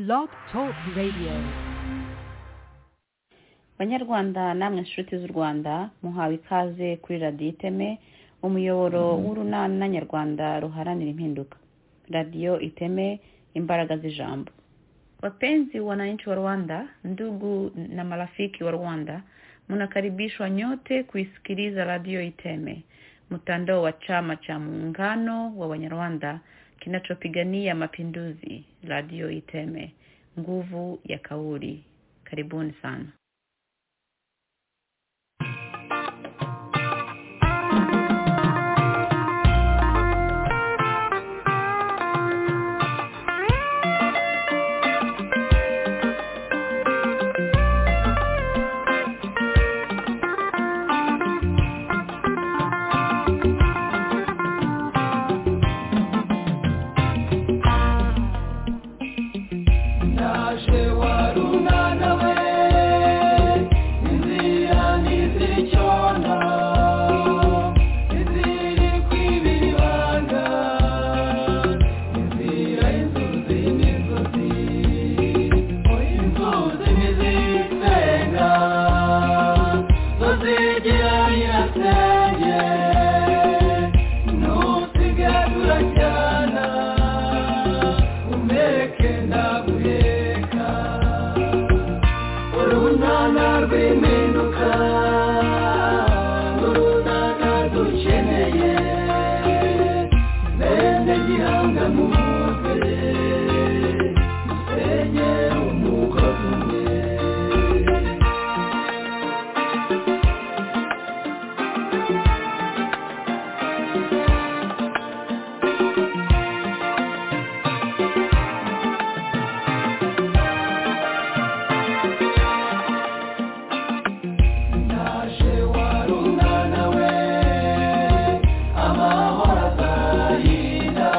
Blog Talk Radio. banyarwanda namwe nshuti z'u rwanda muhawe ikaze kuri radiyo iteme umuyoboro w'urunana nyarwanda ruharanira impinduka radiyo iteme imbaraga z'ijambo wapenzi wananchi wa rwanda ndugu na marafiki wa rwanda mnakaribishwa nyote kuisikiliza radio iteme mtandao wa chama cha muungano wa wanyarwanda kinachopigania mapinduzi radio iteme nguvu ya kauli karibuni sana naje warunana we inzira ntizicyona iziri kwibibanga inzira inzuzi n'inzuzi inzuzi ntizisenga zo zigira birasenge nusigatura cyana umeke ndaguheka urunana rw'impinduka urunana dukeneye bene gihanga mumutwe dusenye umukozi umwe naje warunana we amahoro azayira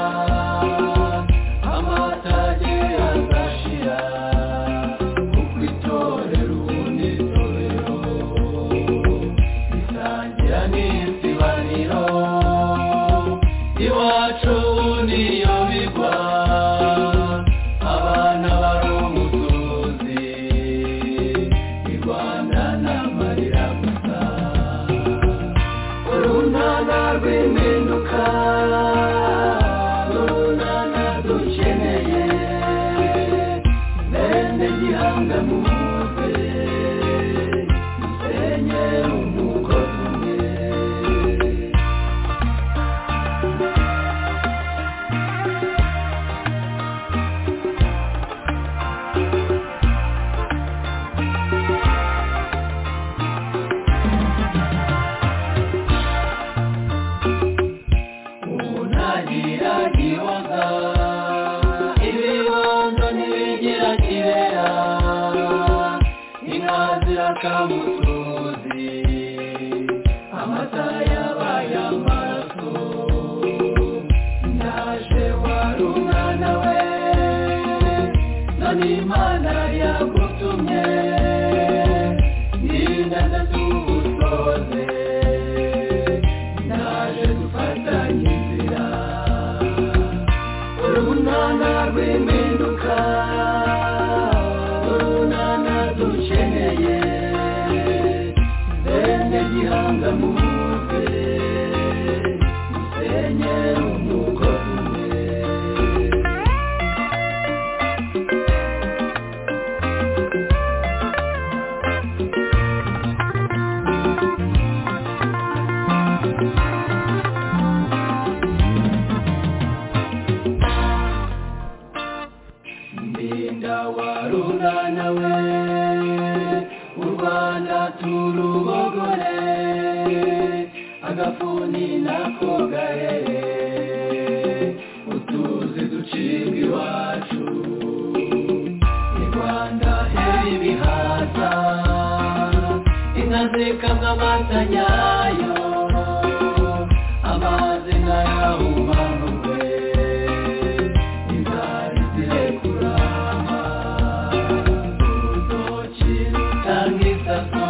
amatage azashira kuko itorero ubundi itorero risangira n'isibaniro iwacu niyo bigwa abana bari umusozi irwana n'amarira gusa urunana rw'impinduka urunana dukeneye bene gihanga muze dusenye umugozi umwe unagiragiwaga ibibondo ntibigira kibera inka zirakamutuzi amata yabaye amaraso naje warunana we none imana yagutumye n'inganda z'ubusoze naje dufatanye inzira urunana rw'impinduka urunana dukeneye bene gihanga muze dusenye umugozi umwe ndinda warunana we u rwanda turubogore agafuni nako gahere utuzi ducibwa iwacu i rwanda heri ibihaza inka zikamwa amata yayo amazi nkayahumanurwe inzara zirekurama urutoki rutanga isaso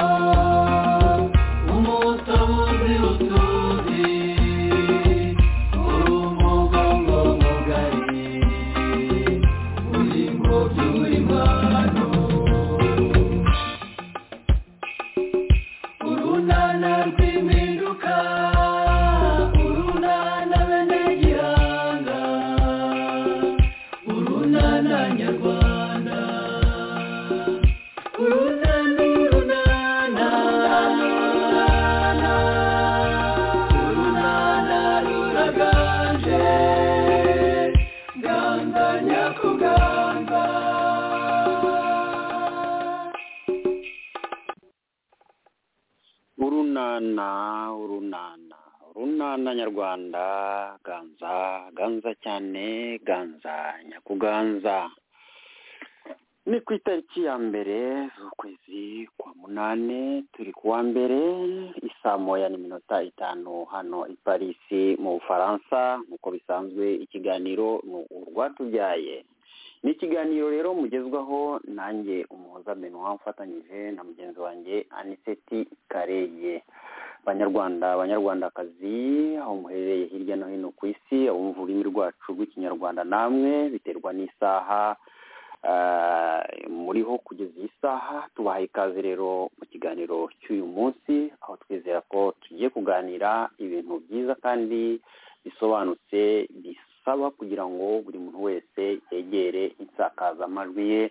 umutobuzi utuzi urumugongo mugari uri mu byuya bw'abanyarwanda urunana urunana urunana ruraganje ganga nyakuganga urunana urunana urunana nyarwanda ganza ganza cyane ganza nyakuganza ni ku itariki ya mbere z'ukwezi kwa munani turi ku wa mbere isaa moya n'iminota itanu hano i parisi mu bufaransa nk'uko bisanzwe ikiganiro ni urwatubyaye ni ikiganiro rero mugezwaho nanjye umuhoza benwa mfatanyije na mugenzi wanjye aniseti kareye banyarwanda banyarwandakazi aho muherereye hirya no hino ku isi abumva ururimi rwacu rw'ikinyarwanda namwe biterwa n'isaha ah, muriho kugeza iyi saha tubahaye ikaze rero mu kiganiro cy'uyu munsi aho twizera ko tugiye kuganira ibintu byiza kandi bisobanutse bisaba kugira ngo buri muntu wese yegere insakazamajwi ye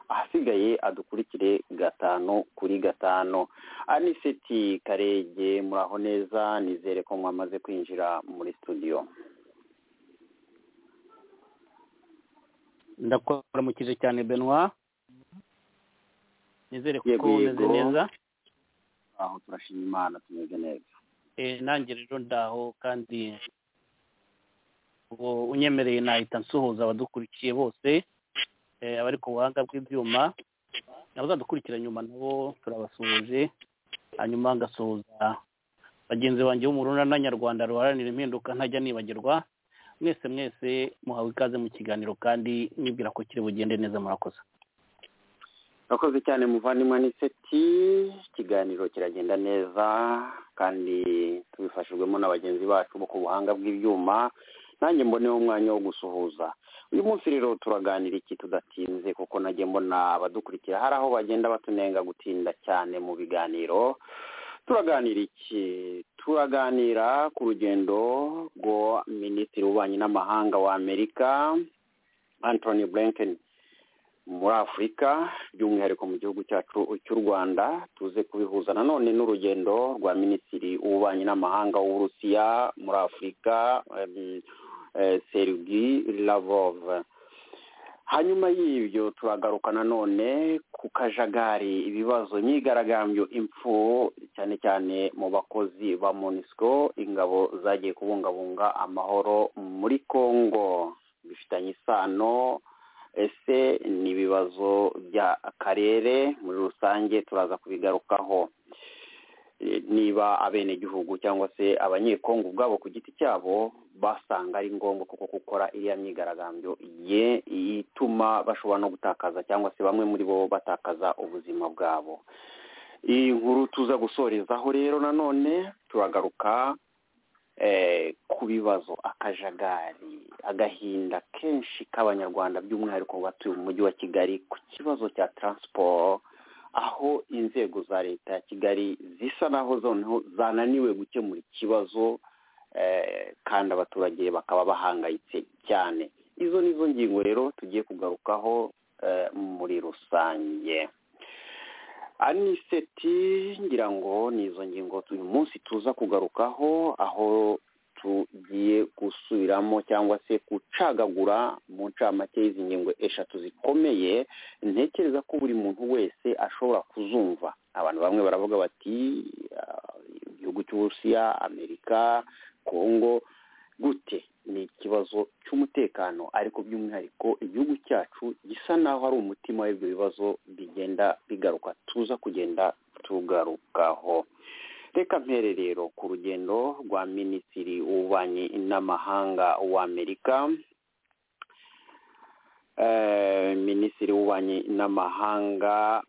ahasigaye adukurikire gatanu kuri gatanu aniseti karege muraho neza nizere ko mwamaze kwinjira muri studio ndakuramukije cyane benwa nizere Yego, ko umeze yego. neza aho turashima imana tumeze neza Eh, nanjye rero ndaho kandi ngo unyemereye nahita nsuhuza abadukurikiye bose Eh, abari ku buhanga bw'ibyuma abazadukurikira nyuma nabo turabasuhuje hanyuma ngasuhuza bagenzi banjye bo mu runana nyarwanda ruharanira impinduka ntajya nibagirwa mwese mwese muhawe ikaze mu kiganiro kandi nibwira ko kiri bugende neza murakoze urakoze cyane muvandimwe aniseti ikiganiro kiragenda neza kandi tubifashijwemo na bagenzi bacu bo ku buhanga bw'ibyuma nanjye mboneho umwanya wo gusuhuza uyu munsi rero turaganira iki tudatinze kuko nagiye mbona abadukurikira hari aho bagenda batunenga gutinda cyane mu biganiro turaganira iki turaganira ku rugendo rwo minisitiri w'ububanyi n'amahanga wa amerika antony blinken muri afurika by'umwihariko mu gihugu cyacu cy'u rwanda tuze kubihuza nanone n'urugendo rwa minisitiri w'ububanyi n'amahanga w'uburusiya muri afurika em, eh, sergi lavov hanyuma y'ibyo turagaruka nanone ku kajagari ibibazo imyigaragambyo impfu cyane cyane mu bakozi ba monisco ingabo zagiye kubungabunga amahoro muri congo bifitanye isano ese ni ibibazo by'akarere muri rusange turaza kubigarukaho E, niba abenegihugu cyangwa se abanyekongo ubwabo ku giti cyabo basanga ari ngombwa koko gukora iriya myigaragambyo ye ituma bashobora no gutakaza cyangwa se bamwe muri bo batakaza ubuzima bwabo iyi nkuru tuza gusorezaho rero nanone turagaruka eh, ku bibazo akajagari agahinda kenshi k'abanyarwanda by'umwihariko batuye mu mujyi wa kigali ku kibazo cya taransiporo aho inzego za leta ya kigali zisa naho zoneho zananiwe gukemura ikibazo eh, kandi abaturage bakaba bahangayitse cyane izo ni zo ngingo rero tugiye kugarukaho eh, muri rusange aniseti ngira ngo ni izo ngingo uyu munsi tuza kugarukaho aho tugiye gusubiramo cyangwa se gucagagura mu ncamake y'izi ngingo eshatu zikomeye ntekereza ko buri muntu wese ashobora kuzumva abantu bamwe baravuga bati "Ah, igihugu cy'uburusiya amerika kongo gute ni ikibazo cy'umutekano ariko by'umwihariko igihugu cyacu gisa naho ari umutima w'ibyo bibazo bigenda bigaruka tuza kugenda tugarukaho reka mpere rero ku rugendo rwa minisitiri w'ububanyi n'amahanga w'amerika Eh, minisitiri w'ububanyi n'amahanga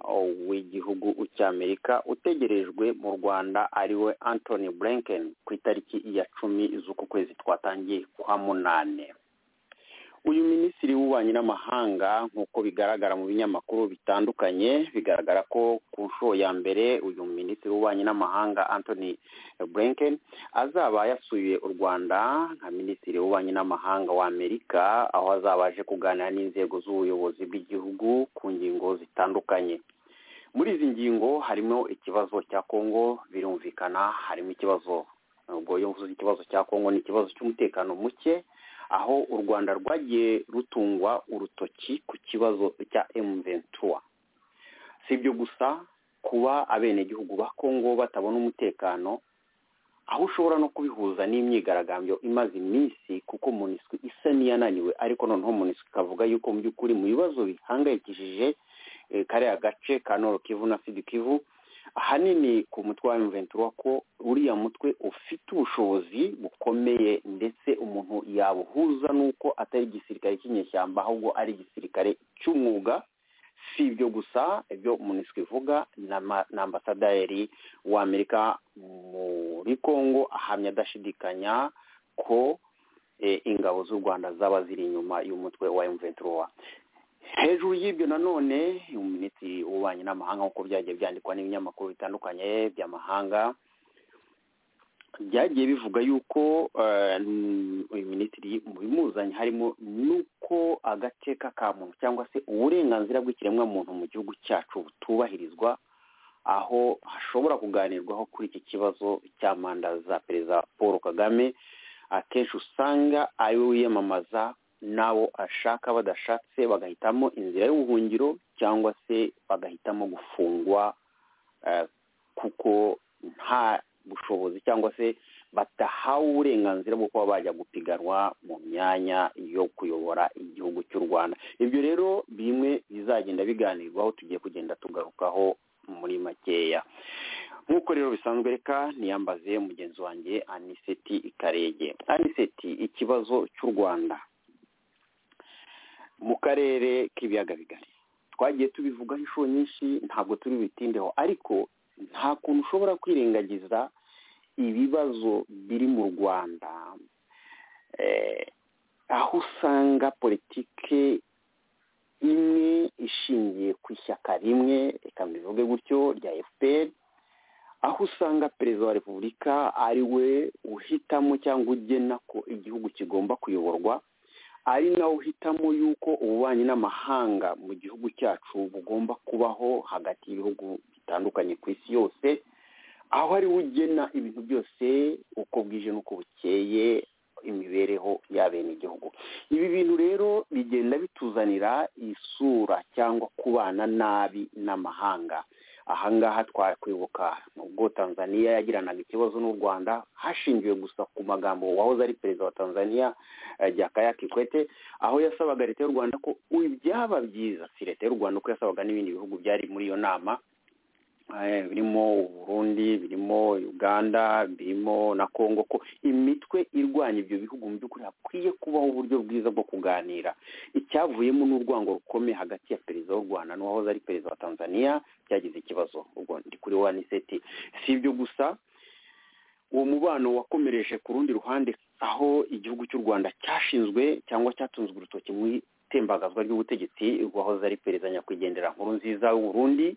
w'igihugu cy'amerika utegerejwe mu rwanda ariwe antony blinken ku itariki ya cumi z'uku kwezi twatangiye kwa munane uyu minisitiri w'ububanyi n'amahanga nk'uko bigaragara mu binyamakuru bitandukanye bigaragara ko ku nshuro ya mbere uyu minisitiri w'ububanyi n'amahanga anthony blinken azaba yasuye u rwanda nka minisitiri w'ububanyi n'amahanga w'amerika aho azaba aje kuganira n'inzego z'ubuyobozi bw'igihugu ku ngingo zitandukanye muri izi ngingo harimo ikibazo cya kongo birumvikana harimo ikibazo ubwo iyo mvuze ikibazo cya kongo ni ikibazo cy'umutekano muke aho u rwanda rwagiye rutungwa urutoki ku kibazo cya emuventura si ibyo gusa kuba abenegihugu ba kongo batabona umutekano aho ushobora no kubihuza n'imyigaragambyo imaze iminsi kuko muniswi isa n'iyananiwe ariko noneho muniswi ikavuga yuko mu by'ukuri mu bibazo bihangayikishije kariya gace ka noro kivu na sidi kivu ahanini ku mutwe wa emuventura ko uriya mutwe ufite ubushobozi bukomeye ndetse umuntu yabuhuza n'uko atari igisirikare cy'inyeshyamba ahubwo ari igisirikare cy'umwuga si ibyo gusa ibyo muniswi ivuga na ambasaderi w'amerika muri congo ahamya adashidikanya ko ingabo z'u rwanda zaba ziri inyuma y'umutwe wa emuventura hejuru y'ibyo nanone minisitiri w'ububanyi n'amahanga nk'uko byagiye byandikwa n'ibinyamakuru bitandukanye by'amahanga byagiye bivuga yuko uyu minisitiri mu bimuzanye harimo n'uko agace k'akamuntu cyangwa se uburenganzira bw'ikiremwamuntu mu gihugu cyacu butubahirizwa aho hashobora kuganirwaho kuri iki kibazo cya manda za perezida paul kagame akenshi usanga ari we wiyamamaza n'abo ashaka badashatse bagahitamo inzira y'ubuhungiro cyangwa se bagahitamo gufungwa kuko nta bushobozi cyangwa se batahawe uburenganzira bwo kuba bajya gupiganwa mu myanya yo kuyobora igihugu cy'u rwanda ibyo rero bimwe bizagenda biganirwaho tugiye kugenda tugarukaho muri makeya nk'uko rero bisanzwe reka niyambaze mugenzi wanjye aniseti ikarege aniseti ikibazo cy'u rwanda mu karere k'ibiyaga bigari twagiye tubivugaho inshuro nyinshi ntabwo turi bubitindeho ariko nta kuntu ushobora kwirengagiza ibibazo biri mu rwanda aho usanga politike imwe ishingiye ku ishyaka rimwe reka mbivuge gutyo rya fpr aho usanga perezida wa repubulika ari we uhitamo cyangwa ugena ko igihugu kigomba kuyoborwa ari nawe uhitamo yuko ububanyi n'amahanga mu gihugu cyacu bugomba kubaho hagati y'ibihugu bitandukanye ku isi yose aho ari we ugena ibintu byose uko bwije n'uko bukeye imibereho y'abenegihugu ibi bintu rero bigenda bituzanira isura cyangwa kubana nabi n'amahanga ahangaha twakwibuka nubwo tanzania yagiranaga ikibazo n'u rwanda hashingiwe gusa ku magambo wahoze ari perezida wa tanzania jakaya kikwete aho yasabaga leta y'u rwanda ko byaba byiza si leta y'u rwanda uko yasabaga n'ibindi bihugu byari muri iyo nama birimo uburundi birimo uganda birimo na congo ko imitwe irwanya ibyo bihugu mu by'ukuri hakwiye kubaho uburyo bwiza bwo kuganira icyavuyemo n'urwango rukomeye hagati ya perezida w'u rwanda n'uwahoze ari perezida wa tanzania cyagize ikibazo ubwo ndi kuri wa niseti si ibyo gusa uwo mubano wakomereje ku rundi ruhande aho igihugu cy'u rwanda cyashinzwe cyangwa cyatunzwe urutoki mu itembagazwa ry'ubutegetsi rwahoze ari perezida nyakwigendera nkuru nziza w'uburundi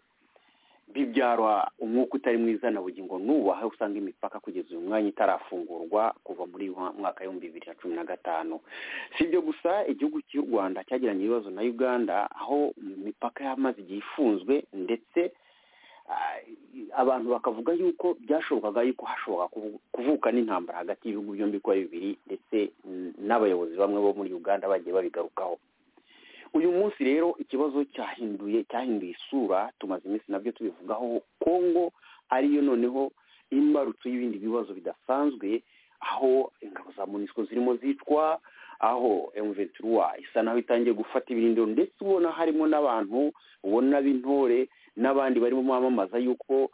bibyara umwuka utari mwiza na bugingo n'ubu aho usanga imipaka kugeza uyu mwanya itarafungurwa kuva muri mwaka w'ibihumbi bibiri na cumi na gatanu si ibyo gusa igihugu cy'u rwanda cyagiranye ibibazo na uganda aho imipaka y'amazi igihe ifunzwe ndetse abantu bakavuga yuko byashobokaga yuko hashoboka kuvuka n'intambara hagati y'ibihugu byombi uko ari bibiri ndetse n'abayobozi bamwe bo muri uganda bagiye babigarukaho uyu munsi rero ikibazo cyahinduye cyahinduye isura tumaze iminsi nabyo tubivugaho kongo ariyo noneho imbarutso y'ibindi bibazo bidasanzwe aho ingabo za munisiko zirimo zicwa aho emuventura isa naho itangiye gufata ibirindiro ndetse ubona harimo n'abantu ubona b'intore n'abandi barimo bamamaza yuko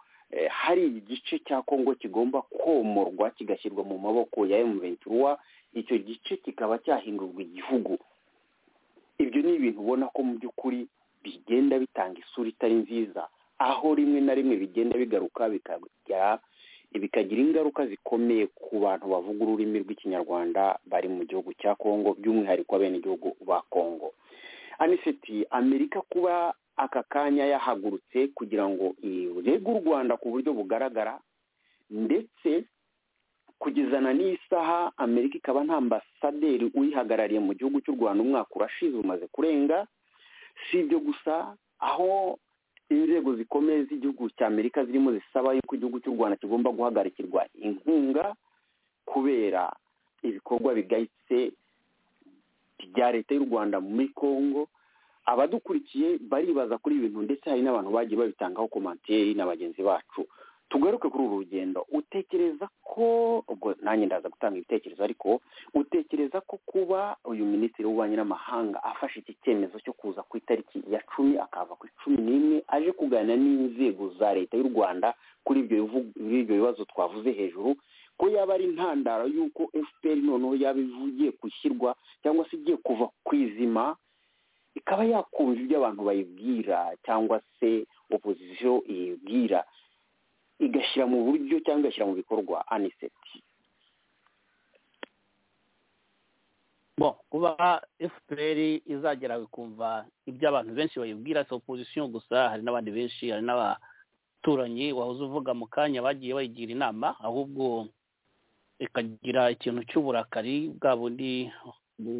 hari igice cya kongo kigomba komorwa kigashyirwa mu maboko ya emuventura icyo gice kikaba cyahindurwa igihugu ibyo ni ibintu ubona ko mu by'ukuri bigenda bitanga isura itari nziza aho rimwe na rimwe bigenda bigaruka bikagira bikagira ingaruka zikomeye ku bantu bavuga ururimi rw'ikinyarwanda bari mu gihugu cya kongo by'umwihariko abenegihugu ba kongo aniseti amerika kuba aka kanya yahagurutse kugira ngo irege u rwanda ku buryo bugaragara ndetse kugezana n'isaha amerika ikaba nta ambasaderi uyihagarariye mu gihugu cy'u rwanda umwaka urashize umaze kurenga si ibyo gusa aho inzego zikomeye z'igihugu cya amerika zirimo zisaba yuko igihugu cy'u rwanda kigomba guhagarikirwa inkunga kubera ibikorwa bigayitse bya leta y'u rwanda muri congo abadukurikiye baribaza kuri ibintu ndetse hari n'abantu bagiye babitangaho komantiyeri na bagenzi bacu tugaruke kuri uru rugendo utekereza ko ubwo nanjye ndaza gutanga ibitekerezo ariko utekereza ko kuba uyu minisitiri w'ububanyi n'amahanga afashe iki cyemezo cyo kuza ku itariki ya cumi akava ku cumi n'imwe aje kuganira n'inzego za leta y'u rwanda kuri ibyo bivu- kuri ibyo bibazo twavuze hejuru ko yaba ari intandaro y'uko fpr noneho yaba ivugiye gushyirwa cyangwa se igiye kuva ku izima ikaba yakumva ibyo abantu bayibwira cyangwa se opozisiyo iyibwira igashyira mu buryo cyangwa igashyira mu bikorwa aniseti bo kuba fpr izagera ikumva ibyo abantu benshi bayibwira si opozisiyo gusa hari n'abandi benshi hari n'abaturanyi wahoze uvuga mu kanya bagiye bayigira inama ahubwo ikagira ikintu cy'uburakari bwa bundi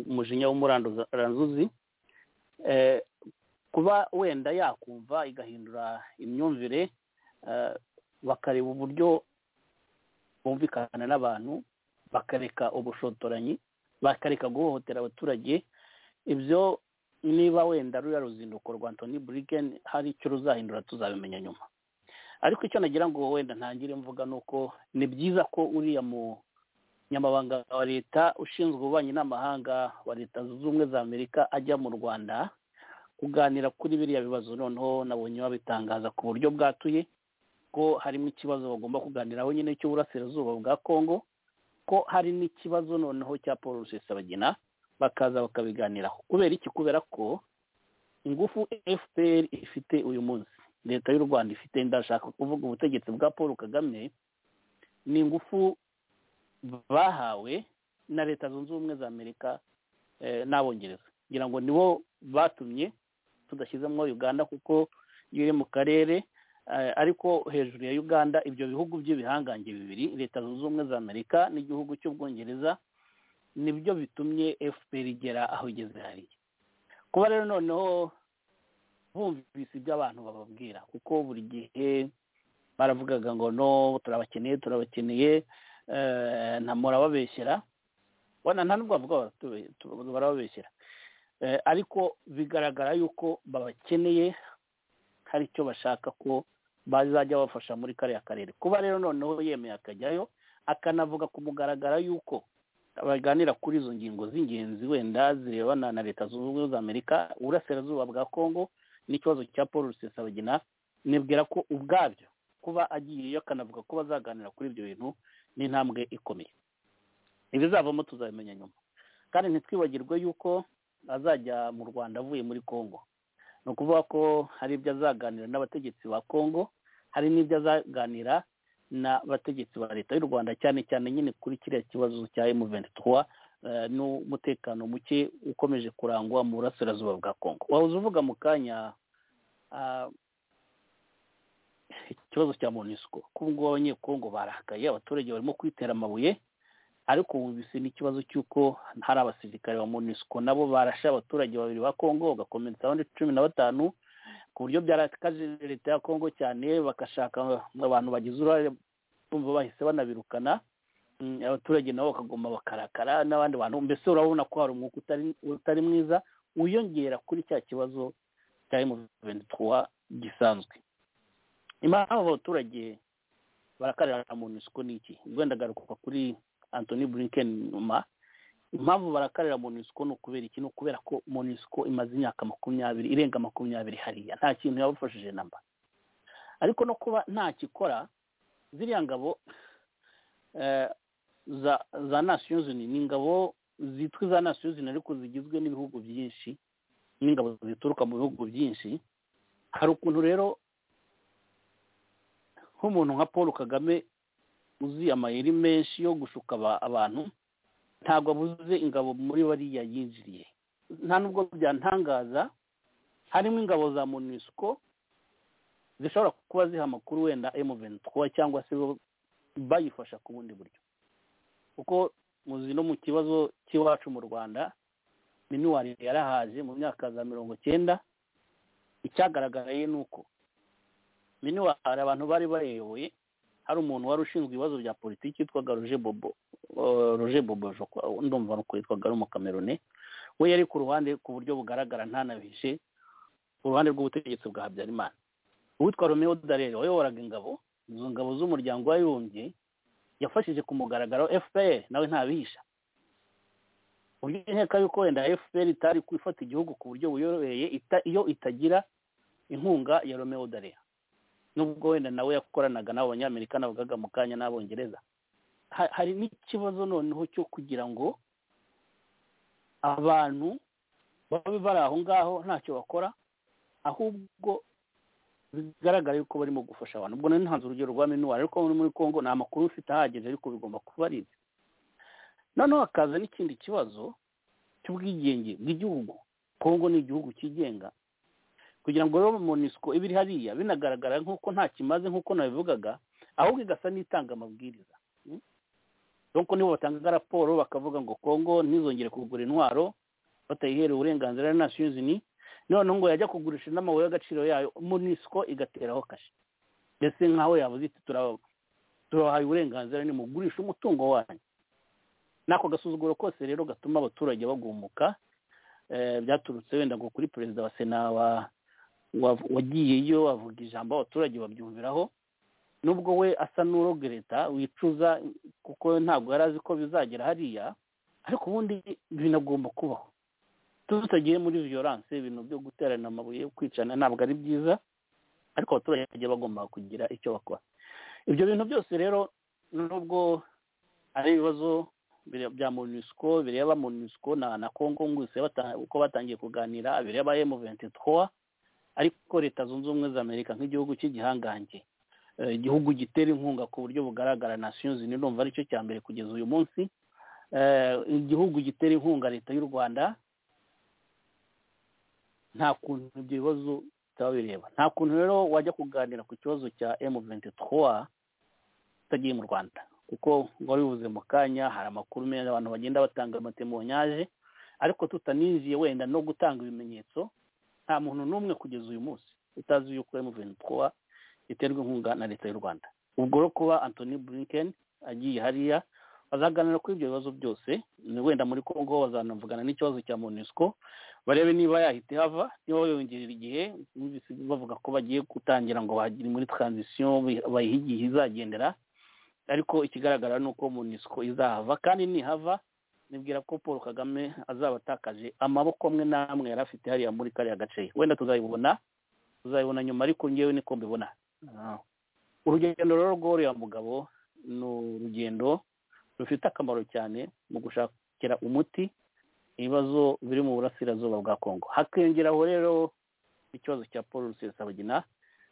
umujinya w'umuranzuzi Eh, kuba wenda yakumva igahindura imyumvire eh, bakareba uburyo bumvikana n'abantu bakareka ubushotoranyi bakareka guhohotera abaturage ibyo niba wenda ruriya ruzinduko rwa antoni burigen hari icyo ruzahindura tuzabimenya nyuma ariko icyo nagira ngo wenda ntangire mvuga ni uko ni byiza ko uriya munyamabanga wa leta ushinzwe ububanyi n'amahanga wa leta zunze ubumwe za amerika ajya mu rwanda kuganira kuri biriya bibazo noneho nabonye babitangaza ku buryo bwatuye ko harimo ikibazo bagomba kuganiraho nyine cy'uburasirazuba bwa kongo ko hari n'ikibazo noneho cya paul rusesabagina bakaza bakabiganiraho kubera iki kubera ko ingufu fpr ifite uyu munsi leta y'u rwanda ifite ndashaka kuvuga ubutegetsi bwa paul kagame ni ingufu bahawe na leta zunze ubumwe za amerika eh, n'abongereza kugira ngo nibo batumye tudashyizemo uganda kuko iyo iri mu karere Eh, ariko hejuru ya uganda ibyo bihugu by'ibihangange bibiri leta zunze ubumwe za amerika n'igihugu cy'ubwongereza nibyo bitumye fpr igera aho igeze hariya kuba rero noneho bumvise ibyo abantu bababwira kuko buri gihe baravugaga ngo no turabakeneye turabakeneye eh, nta murababeshyera bona nta nubwo bavuga baratube- tu- barababeshyera Eh, ariko bigaragara yuko babakeneye hari icyo bashaka ko bazajya bafasha muri kariya karere kuba rero noneho yemeye akajyayo akanavuga ku mugaragaro y'uko baganira kuri izo ngingo z'ingenzi wenda zirebana na leta zunze ubumwe za amerika uburasirazuba bwa kongo n'ikibazo cya paul rusesabagina nibwira ko ubwabyo kuba agiyeyo akanavuga ko bazaganira kuri ibyo bintu ni intambwe ikomeye ibizavamo tuzabimenya nyuma kandi ntitwibagirwe yuko azajya mu rwanda avuye muri kongo ni ukuvuga ko hari ibyo azaganira n'abategetsi ba kongo hari n'ibyo azaganira n'abategetsi ba leta y'u rwanda cyane cyane nyine kuri kiriya kibazo cya emu ventutuwa n'umutekano muke ukomeje kurangwa mu burasirazuba bwa kongo wahoze uvuga mu kanya ah, ikibazo cya monisco ko ubu ngubu abanyekongo barakaye abaturage barimo kwitera amabuye ariko wumvise n'ikibazo cy'uko hari abasirikare ba monisco nabo barashe abaturage babiri ba kongo bagakomeretsaho abandi cumi na batanu ku buryo byarakaje leta ya kongo cyane bagashaka abantu bagize uruhare bumva bahise banabirukana Mm, abaturage nabo bakagoma bakarakara n'abandi bantu mbese urabona ko hari umwuka utari- utari mwiza wiyongera kuri cya kibazo cya emu ventutuwa gisanzwe impamvu abaturage barakarira monisco ni iki wenda garuka kuri antoni burinken nyuma impamvu barakarira monisco ni ukubera iki ni ukubera ko monisco imaze imyaka makumyabiri irenga makumyabiri hariya nta kintu yabafashije namba ariko no kuba nta kikora ziriya ngabo eh, za za nations unies ni ingabo zitwa iza nations unies ariko zigizwe n'ibihugu byinshi n'ingabo zituruka mu bihugu byinshi hari ukuntu rero nk'umuntu nka paul kagame uzi amayeri menshi yo gushuka aba- abantu ntabwo abuze ingabo muri bariya yinjiriye nta nubwo byantangaza harimo ingabo za monusco zishobora kuba ziha amakuru wenda M23 cyangwa se bo bayifasha ku bundi buryo kuko muzi no mu kibazo cy'iwacu mu rwanda minuwari yarahaje mu myaka za mirongo cyenda icyagaragaye ni uko minuwari abantu bari bayoboye hari umuntu wari ushinzwe ibibazo bya politiki witwaga roger bobo eh, roger bobo je crois, ndumva ni uko yitwaga ari umukamerone we yari ku ruhande ku buryo bugaragara ntanabihishe ku ruhande rw'ubutegetsi bwa habyarimana uwitwa romeo darere wayoboraga ingabo izo ngabo z'umuryango w'abibumbye yafashije ku mugaragaro fpr nawe ntabihisha uburyo nkeka yuko wenda fpr itari kwifata igihugu ku buryo buyoroheye ita- iyo itagira inkunga ya romeo darere nubwo wenda nawe yakoranaga n'abo banyamerika navugaga mu kanya n'abongereza Ha- hari n'ikibazo noneho cyo kugira ngo abantu babe bari aho ngaho ntacyo bakora ahubwo bigaragara yuko barimo gufasha abantu ubwo nari ntanze urugero rwa minuwari ariko muri muri congo nta makuru mfite ahagije ariko bigomba kuba ari ibyo noneho hakaza n'ikindi kibazo cy'ubwigenge bw'igihugu congo ni igihugu cyigenga kugira ngo rero monisco iba iri hariya binagaragara nk'uko nta kimaze nk'uko nabivugaga ahubwo igasa n'itanga amabwiriza Mm? donc nibo batanga raporo bakavuga ngo congo ntizongere kugura intwaro batayihereye uburenganzira na nations unies noneho ngo yajya kugurisha n'amabuye y'agaciro yayo monisco igateraho kashe mbese nk'aho yavuze iti "Tura- turabahaye uburenganzira nimugurisha umutungo wanyu n'ako gasuzuguro kose rero gatuma abaturage bagumuka eh, byaturutse wenda ngo kuri perezida wa sena wa wa- wagiyeyo avuga ijambo abaturage babyumviraho nubwo we asa n'urogereta wicuza kuko ntabwo yari azi ko bizagera hariya ariko ubundi binagomba kubaho tutagiye muri violence ibintu byo guterana amabuye yo kwicana ntabwo ari byiza ariko abaturage bagomba kugira icyo bakora ibyo bintu byose rero nubwo ari ibibazo bire- bya monusco bireba monusco na na congo nguse bata- uko batangiye kuganira bireba emu venti ariko leta zunze ubumwe za amerika nk'igihugu cy'igihangange eh, igihugu gitera inkunga ku buryo bugaragara nations unies ndumva aricyo cya mbere kugeza uyu munsi Eh, igihugu gitera inkunga leta y'u rwanda nta kuntu ibyo bibazo bitaba bireba nta kuntu rero wajya kuganira ku kibazo cya emu venti utagiye mu rwanda kuko wari bivuze mu kanya hari amakuru meza abantu bagenda batanga amatemonyaje ariko tutaninjiye wenda no gutanga ibimenyetso nta muntu n'umwe kugeza uyu munsi utazi yuko emuveni twa iterwa inkunga na leta y'u rwanda ubwo rero kuba antoni blinken agiye hariya bazaganira kuri ibyo bibazo byose ni wenda muri congo bazanavugana n'ikibazo cya monusco barebe niba yahita ihava niba bayongerera igihe numvise bavuga ko bagiye gutangira ngo bagire muri transition bi- bayihe igihe izagendera ariko ikigaragara ni uko monusco izahava kandi nihava nibwira ko paul kagame azaba atakaje amaboko amwe n'amwe yari afite hariya muri kariya gace wenda tuzayibona tuzayibona nyuma ariko ngewe niko mbibona Ah. urugendo rero rw'uriya mugabo ni urugendo rufite akamaro cyane mu gushakira umuti ibibazo biri mu burasirazuba bwa kongo hakiyongeraho rero ikibazo cya paul rusesabagina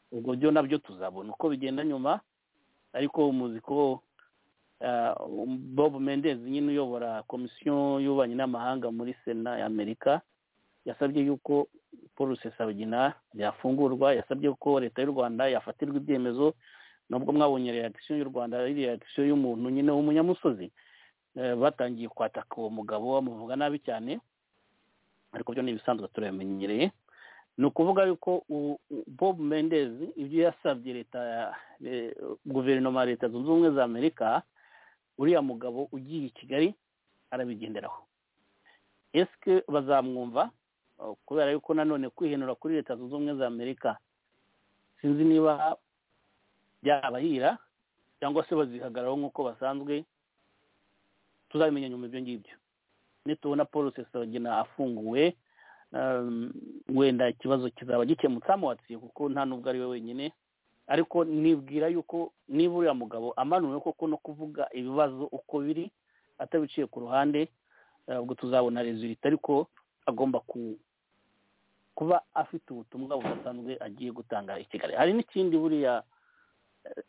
ubwo byo nabyo tuzabona uko bigenda nyuma ariko muzi ko ah, bob mendez nyine uyobora komisiyo y'ububanyi n'amahanga muri sena y'amerika yasabye yuko paul rusesabagina yafungurwa yasabye ko leta y'u rwanda yafatirwa ibyemezo nubwo mwabonye reaction y'u rwanda ari reaction y'umuntu nyine w'umunyamusozi Eh, batangiye kwataka uwo mugabo bamuvuga nabi cyane ariko byo ni ibisanzwe turabimenyereye ni ukuvuga yuko u- u- bob mendez ibyo yasabye leta ya- eh, guverinoma ya leta zunze ubumwe za amerika uriya mugabo ugiye i kigali arabigenderaho esike bazamwumva Oh, kubera yuko nanone kwihenura kuri leta zunze ubumwe za amerika sinzi niba byabahira cyangwa se bazihagararaho nk'uko basanzwe tuzabimenya nyuma ibyo ngibyo nitubona paul rusesabagina afunguwe um, wenda ikibazo kizaba gikemutse amuwatsiye kuko nta n'ubwo ari we wenyine ariko nibwira yuko niba uriya mugabo amanuwe koko no kuvuga ibibazo uko biri atabiciye ku ruhande eh, ubwo tuzabona resulita ariko agomba ku kuba afite ubutumwa budasanzwe agiye gutanga i kigali hari n'ikindi buriya eh,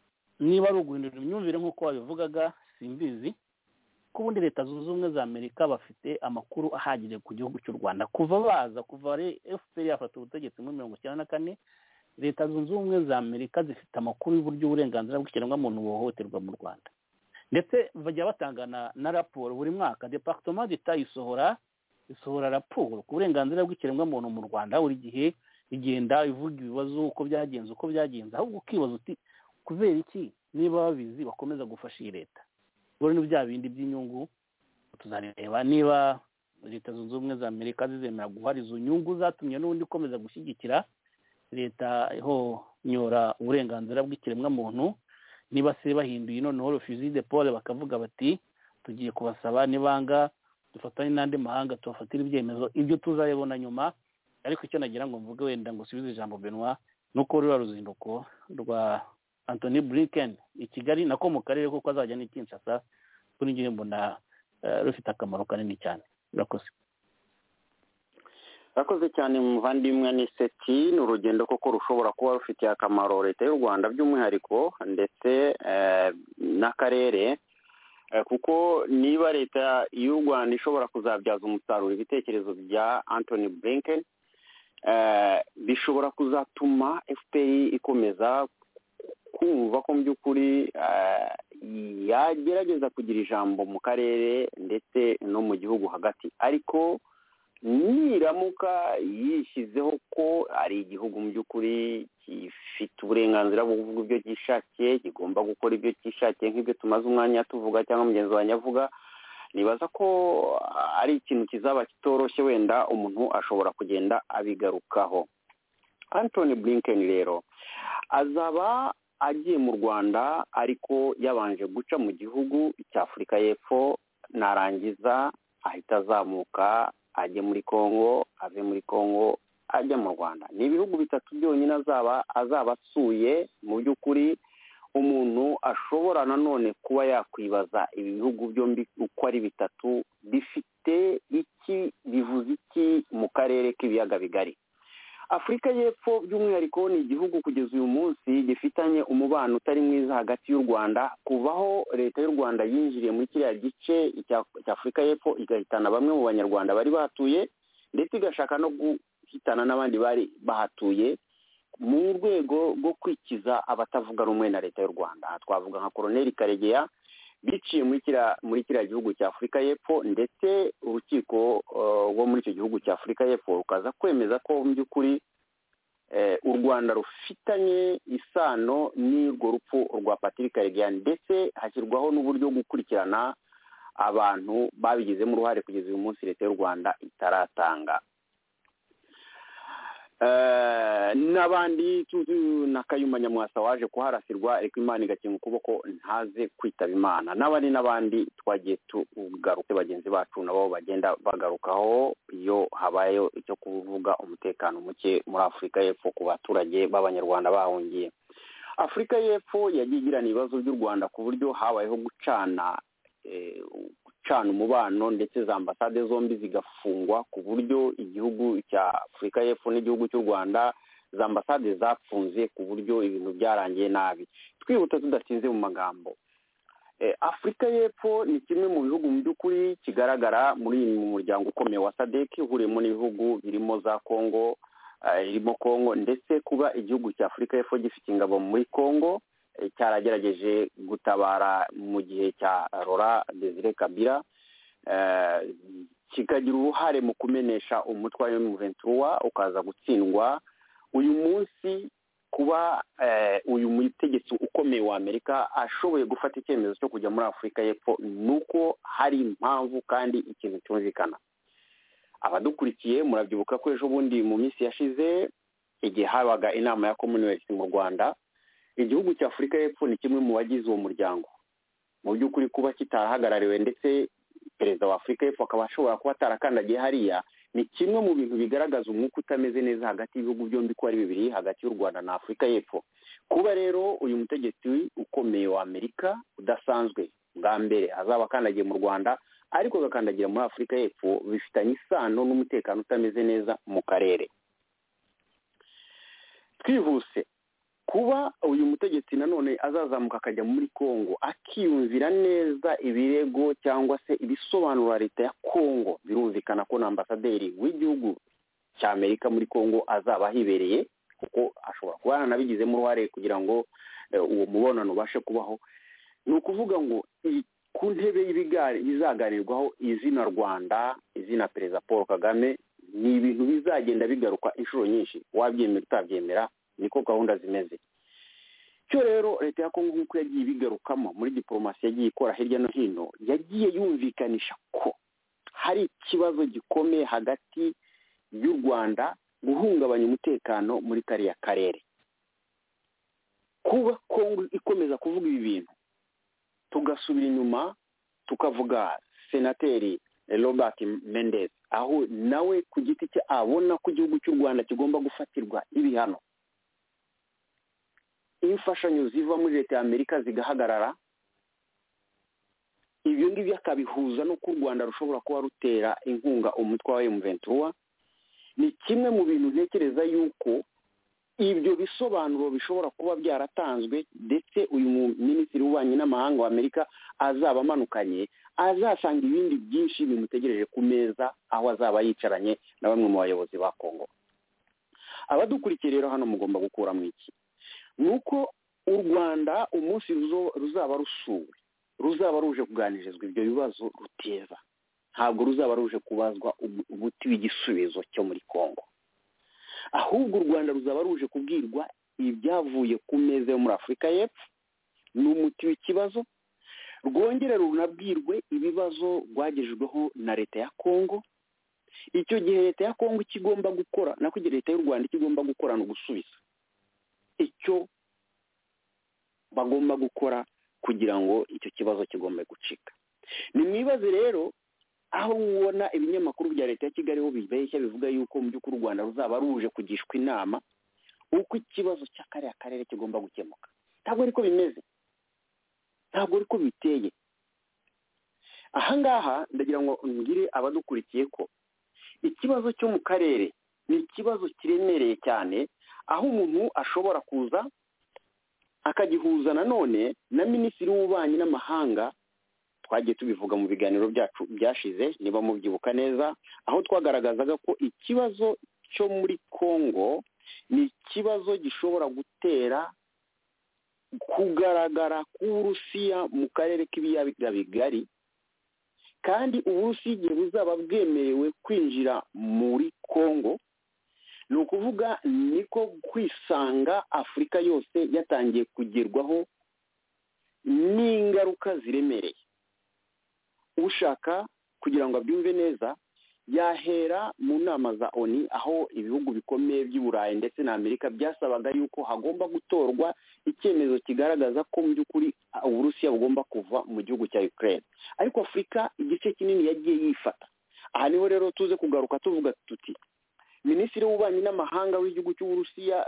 niba ari uguhindura imyumvire nk'uko wabivugaga simbizi ko ubundi leta zunze ubumwe za amerika bafite amakuru ahagije ku gihugu cy'u rwanda kuva baza kuva ari fpr yafata ubutegetsi muri mirongo icyenda na kane leta zunze ubumwe za amerika zifite amakuru y'uburyo uburenganzira bw'ikiremwamuntu buhohoterwa mu rwanda ndetse bajya batanga na, na raporo buri mwaka departoma d'etat isohora isohora raporo ku burenganzira bw'ikiremwamuntu mu rwanda buri gihe igenda ivuga ibibazo uko byagenze uko byagenze ahubwo ukibaza uti kubera iki niba babizi bakomeza gufasha iyi leta ubwo ni bya bindi by'inyungu tuzareba niba leta zunze ubumwe za amerika zizemera guhara izo nyungu zatumye n'ubundi ikomeza gushyigikira leta ihonyora uburenganzira bw'ikiremwamuntu niba se bahinduye noneho refusi de pole bakavuga bati tugiye kubasaba nibanga dufatanye n'andi mahanga tubafatira ibyemezo ibyo tuzabibona nyuma ariko icyo nagira ngo mvuge wenda ngo usubize ijambo benwa ni uko ruriya ruzinduko rwa antoni buriken i kigali nako mu karere kuko azajya n'i kinshasa kuri ngiye mbona eh, rufite akamaro kanini cyane urakoze urakoze cyane muvandimwe ni seti ni urugendo kuko rushobora kuba rufitiye akamaro leta y'u rwanda by'umwihariko ndetse eh, n'akarere Eh, kuko niba leta y'u rwanda ishobora kuzabyaza umusaruro ibitekerezo bya antoni blinken eh, bishobora kuzatuma fpr ikomeza kumva ko mu by'ukuri eh, yagerageza kugira ijambo mu karere ndetse no mu gihugu hagati ariko niramuka yishyizeho ko ari igihugu mu by'ukuri gifite uburenganzira bwo kuvuga ibyo cyishakiye kigomba gukora ibyo cyishakiye nk'ibyo tumaze umwanya tuvuga cyangwa mugenzi wanjye avuga nibaza ko ari ikintu kizaba kitoroshye wenda umuntu ashobora kugenda abigarukaho antoni blinken rero azaba agiye mu rwanda ariko yabanje guca mu gihugu cya afurika y'epfo narangiza ahita azamuka ajye muri congo ave muri congo ajya mu rwanda ni ibihugu bitatu byonyine azaba azaba asuye mu by'ukuri umuntu ashobora nanone kuba yakwibaza ibi bihugu byombi uko ari bitatu bifite iki bivuze iki mu karere k'ibiyaga bigari afurika y'epfo by'umwihariko ni igihugu kugeza uyu munsi gifitanye umubano utari mwiza hagati y'u rwanda kuvaho leta y'u rwanda yinjiriye muri kiriya gice cya afurika y'epfo igahitana bamwe mu banyarwanda bari bahatuye ndetse igashaka no guhitana n'abandi bari bahatuye mu rwego rwo kwikiza abatavuga rumwe na leta y'u rwanda aha twavuga nka koroneri karegeya biciye muri kiriya gihugu cya afurika y'epfo ndetse urukiko rwo muri icyo gihugu cya afurika y'epfo rukaza kwemeza ko mu by'ukuri u rwanda rufitanye isano n'urwo rupfu rwa patrick karegeya ndetse hashyirwaho n'uburyo bwo gukurikirana abantu babigizemo uruhare kugeza uyu munsi leta y'u rwanda itaratanga n'abandi na kayuma nyamwasa waje kuharasirwa ariko imana igakinga ukuboko ntaze kwitaba imana n'abandi n'abandi twagiye tugaruka bagenzi bacu nabo bagenda bagarukaho iyo habayeho icyo kuvuga umutekano muke muri afurika y'epfo ku baturage b'abanyarwanda bahungiye afurika y'epfo yagiye igirana ibibazo by'u rwanda ku buryo habayeho gucana gucana umubano ndetse za ambasade zombi zigafungwa ku buryo igihugu cya afurika y'epfo n'igihugu cy'u rwanda za ambasade zapfunze ku buryo ibintu byarangiye nabi twihuta tudatinze mu magambo afurika y'epfo ni kimwe mu bihugu mu by'ukuri kigaragara muri mu muryango ukomeye wa sadeki uhuriyemo n'ibihugu birimo za kongo irimo kongo ndetse kuba igihugu cya afurika y'epfo gifite ingabo muri kongo cyaragerageje gutabara mu gihe cya rora desire kabira kikagira uruhare mu kumenesha umutwe wa emuventura ukaza gutsindwa uyu munsi kuba uyu mutegetsi ukomeye wa amerika ashoboye gufata icyemezo cyo kujya muri afurika y'epfo ni uko hari impamvu kandi ikintu cyumvikana abadukurikiye murabyibuka ko ejo bundi mu minsi yashize igihe habaga inama ya commonwealth mu rwanda igihugu cya afurika y'epfo ni kimwe mu bagize uwo muryango mu by'ukuri kuba kitahagarariwe ndetse perezida wa afurika y'epfo akaba ashobora kuba atarakandagiye hariya ni kimwe mu bintu bigaragaza umwuka utameze neza hagati y'ibihugu byombi ko ari bibiri hagati y'u rwanda na afurika y'epfo kuba rero uyu mutegetsi ukomeye wa amerika udasanzwe bwa mbere azaba akandagiye mu rwanda ariko agakandagira muri afurika y'epfo bifitanye isano n'umutekano utameze neza mu karere twihuse kuba uyu mutegetsi nanone azazamuka akajya muri congo akiyumvira neza ibirego cyangwa se ibisobanura leta ya congo birumvikana ko na ambasaderi w'igihugu cya amerika muri congo azaba ahibereye kuko ashobora kuba yaranabigizemo uruhare kugira ngo eh, uwo mubonano ubashe kubaho ni ukuvuga ngo i- ku ntebe y'ibigari- bizaganirwaho izina rwanda izina perezida paul kagame ni ibintu bizagenda bigaruka inshuro nyinshi wabyemera utabyemera niko gahunda zimeze cyo rero leta ya kongo nk'uko yagiye ibigarukamo muri diporomasi yagiye ikora hirya no hino yagiye yumvikanisha ko hari ikibazo gikomeye hagati y'u rwanda guhungabanya umutekano muri kariya karere kuba kongo ikomeza kuvuga ibi bintu tugasubira inyuma tukavuga senateri robert mendes aho nawe ku giti cye abona ko igihugu cy'u rwanda kigomba gufatirwa ibihano imfashanyo ziva muri leta ya amerika zigahagarara ibyo ngibyo akabihuza n'uko u rwanda rushobora kuba rutera inkunga umutwe wa emuventura ni kimwe mu bintu ntekereza yuko ibyo bisobanuro bishobora kuba byaratanzwe ndetse uyu minisitiri w'ububanyi n'amahanga wa amerika azaba amanukanye azasanga ibindi byinshi bimutegereje ku meza aho azaba yicaranye na bamwe mu bayobozi ba kongo abadukurikiye rero hano mugomba gukuramo iki ni uko u rwanda umunsi ruzo- ruzaba rusuwe ruzaba ruje kuganirizwa ibyo bibazo ruteza ntabwo ruzaba ruje kubazwa ubu- umuti w'igisubizo cyo muri congo ahubwo u rwanda ruzaba ruje kubwirwa ibyavuye ku meza yo muri afurika y'epfo ni umuti w'ikibazo rwongere runabwirwe ibibazo rwagejejweho na leta ya congo icyo gihe leta ya congo icyo igomba gukora nako igihe leta y'u rwanda icyo igomba gukora ni ugusubiza icyo bagomba gukora kugira ngo icyo kibazo kigombe gucika ni mwibaze rero aho ubona ibinyamakuru bya leta ya kigali ho bibeshya bivuga yuko mu by'ukuri u rwanda ruzaba ruje kugishwa inama uko ikibazo cya kariya karere kigomba gukemuka ntabwo ariko bimeze ntabwo ariko biteye aha ngaha ndagira ngo mbwire abadukurikiye ko ikibazo cyo mu karere ni ikibazo kiremereye cyane aho umuntu ashobora kuza akagihuza nanone na minisitiri w'ububanyi n'amahanga twagiye tubivuga mu biganiro byacu byashize niba mubyibuka neza aho twagaragazaga ko ikibazo cyo muri congo ni ikibazo gishobora gutera kugaragara k'uburusiya mu karere k'ibiyaga bigari kandi uburusiya igihe buzaba bwemerewe kwinjira muri congo ni ukuvuga niko kwisanga afurika yose yatangiye kugerwaho n'ingaruka ziremereye ushaka kugira ngo abyumve neza yahera mu nama za oni aho ibihugu bikomeye by'i burayi ndetse na amerika byasabaga yuko hagomba gutorwa icyemezo kigaragaza ko mu by'ukuri ah, uburusiya bugomba kuva mu gihugu cya ukraine ariko afurika igice kinini yagiye yifata aha niho rero tuze kugaruka tuvuga tuti minisitiri w'ububanyi n'amahanga w'igihugu cy'uburusiya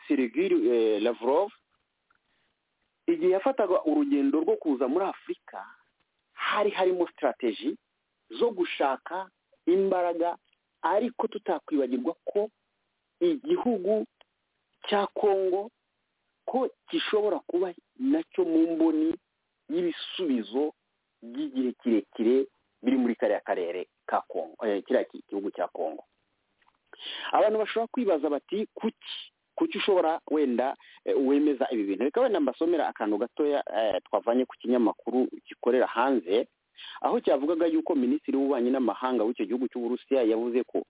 serigiri lavrov igihe yafataga urugendo rwo kuza muri afurika hari harimo sitarateji zo gushaka imbaraga ariko tutakwibagirwa ko igihugu cya kongo ko gishobora kuba nacyo mu mboni y'ibisubizo by'igihe kirekire biri muri kariya karere ka kongo eh, kiriya ki- gihugu cya kongo abantu bashobora kwibaza bati kuki kuki ushobora wenda eh, wemeza ibi bintu reka wenda mbasomera akantu gatoya eh, twavanye ku kinyamakuru gikorera hanze aho cyavugaga yuko minisitiri w'ububanyi n'amahanga w'icyo gihugu cy'uburusiya yavuze ko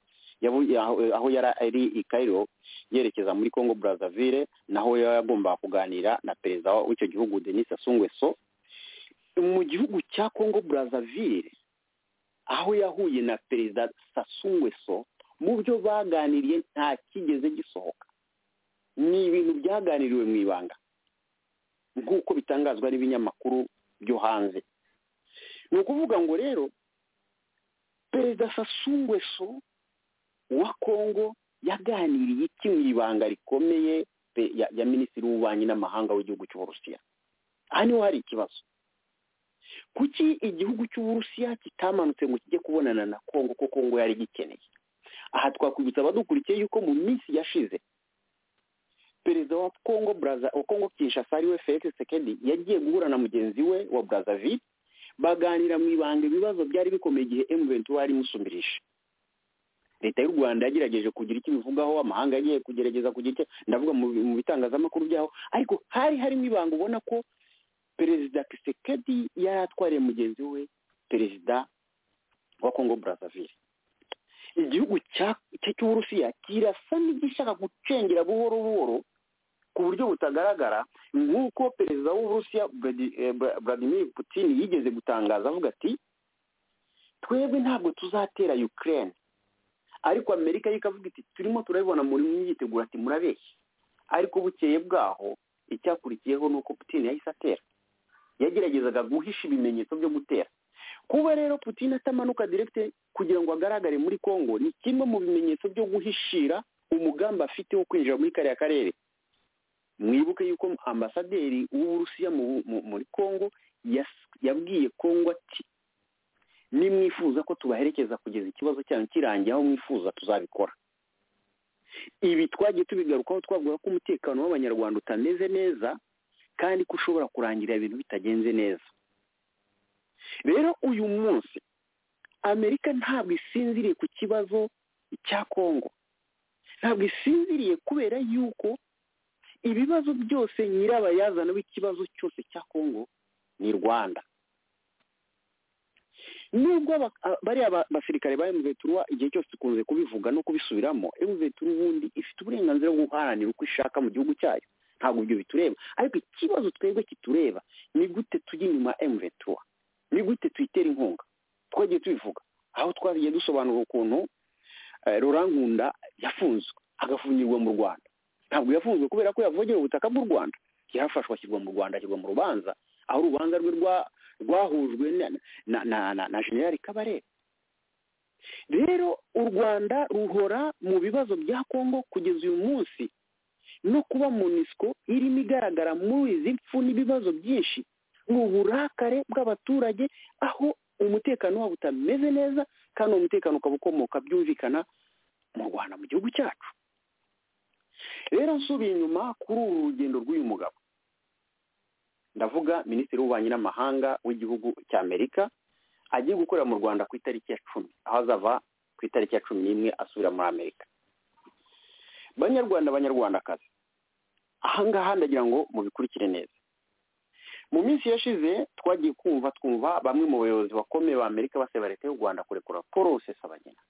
yavu- aho aho yari ari i Cairo yerekeza muri congo brazzaville naho yari yagombaga kuganira na perezida w'icyo gihugu denis sassou nguesso mu gihugu cya congo brazzaville aho yahuye na perezida sassou nguesso mu byo baganiriye nta kigeze gisohoka ni ibintu byaganiriwe mu ibanga nk'uko bitangazwa n'ibinyamakuru byo hanze ni ukuvuga ngo rero perezida sasungweso wa kongo yaganiriye iki mu ibanga rikomeye pe- ya, ya minisitiri w'ububanyi n'amahanga w'igihugu cy'uburusiya aha niho hari ikibazo kuki igihugu cy'uburusiya kitamanutse ngo kijye kubonana na kongo ko kongo yari gikeneye aha twakwibutsa abadukurikiye yuko mu minsi yashize perezida perezida wa kongo buraza wa kongo kinshasa ariwe felix sekedi yagiye guhura na mugenzi we wa brazzaville baganira mu ibanga ibibazo byari bikomeye igihe emuventura yari imusumbirisha leta y'u rwanda yagerageje kugira icyo ibivugaho amahanga yagiye kugerageza kugira icyo ndavuga mu bi- mu bitangazamakuru byaho ariko hari harimo ibanga ubona ko perezida kisekedi yari atwariye mugenzi we perezida wa kongo brazzaville igihugu cya- cya- cy'uburusiya kirasa n'igishaka gucengera buhoro buhoro ku buryo butagaragara nk'uko perezida w'uburusiya Vladi- eh, Vla- vladimir putin yigeze gutangaza avuga ati twebwe ntabwo tuzatera ukraine ariko amerika yo ikavuga iti turimo turabibona muri myitegura ati murabeshya ariko bukeye bwaho icyakurikiyeho ni uko putin yahise atera yageragezaga guhisha ibimenyetso byo gutera kuba rero putin atamanuka direkite kugira ngo agaragare muri congo ni kimwe mu bimenyetso byo guhishira umugambi afite wo kwinjira muri kariya karere mwibuke yuko ambasaderi w'uburusiya mu- mu- muri congo yas- yabwiye congo ati nimwifuza ko tubaherekeza kugeza ikibazo cyanyu kirangiye aho mwifuza tuzabikora ibi twagiye tubigarukaho twavuga ko umutekano w'abanyarwanda utameze neza kandi ko ushobora kurangira ibintu bitagenze neza rero uyu munsi amerika ntabwo isinziriye ku kibazo cya kongo ntabwo isinziriye kubera yuko ibibazo byose nyirabayazana w'ikibazo cyose cya kongo ni rwanda nubwo aba- a- bariya ba- basirikare ba emuveturuwa igihe cyose dukunze kubivuga no kubisubiramo emuveturu ubundi ifite uburenganzira bwo guharanira uko ishaka mu gihugu cyayo ntabwo ibyo bitureba ariko ikibazo twebwe kitureba ni gute tujya inyuma ya emuveturuwa ni gute tuyitera inkunga twagiye tubivuga aho twagiye dusobanura ukuntu eh, rurankunda yafunzwe agafungirwa mu rwanda ntabwo yafunzwe kubera ko yavogera ubutaka bw'u rwanda yarafashwe ashyirwa mu rwanda ashyirwa mu rubanza aho urubanza rwe rwa- rwahujwe na na na na, na generali kabarebe rero u rwanda ruhora mu bibazo bya kongo kugeza uyu munsi no kuba monisco irimo igaragara muri izi mpfu n'ibibazo byinshi mu burakare bw'abaturage aho umutekano wabo utameze neza kandi uwo mutekano ukaba ukomoka byumvikana mu rwanda mu gihugu cyacu rero nsubiye inyuma kuri uru rugendo rw'uyu mugabo ndavuga minisitiri w'ububanyi n'amahanga w'igihugu cya amerika agiye gukorera mu rwanda ku itariki ya cumi aho azava ku itariki ya cumi n'imwe asubira muri amerika banyarwanda banyarwandakazi ahangaha ndagira ngo mubikurikire neza mu minsi yashize twagiye kumva twumva bamwe mu bayobozi bakomeye ba amerika basaba leta y'u rwanda kurekura paul rusesabagina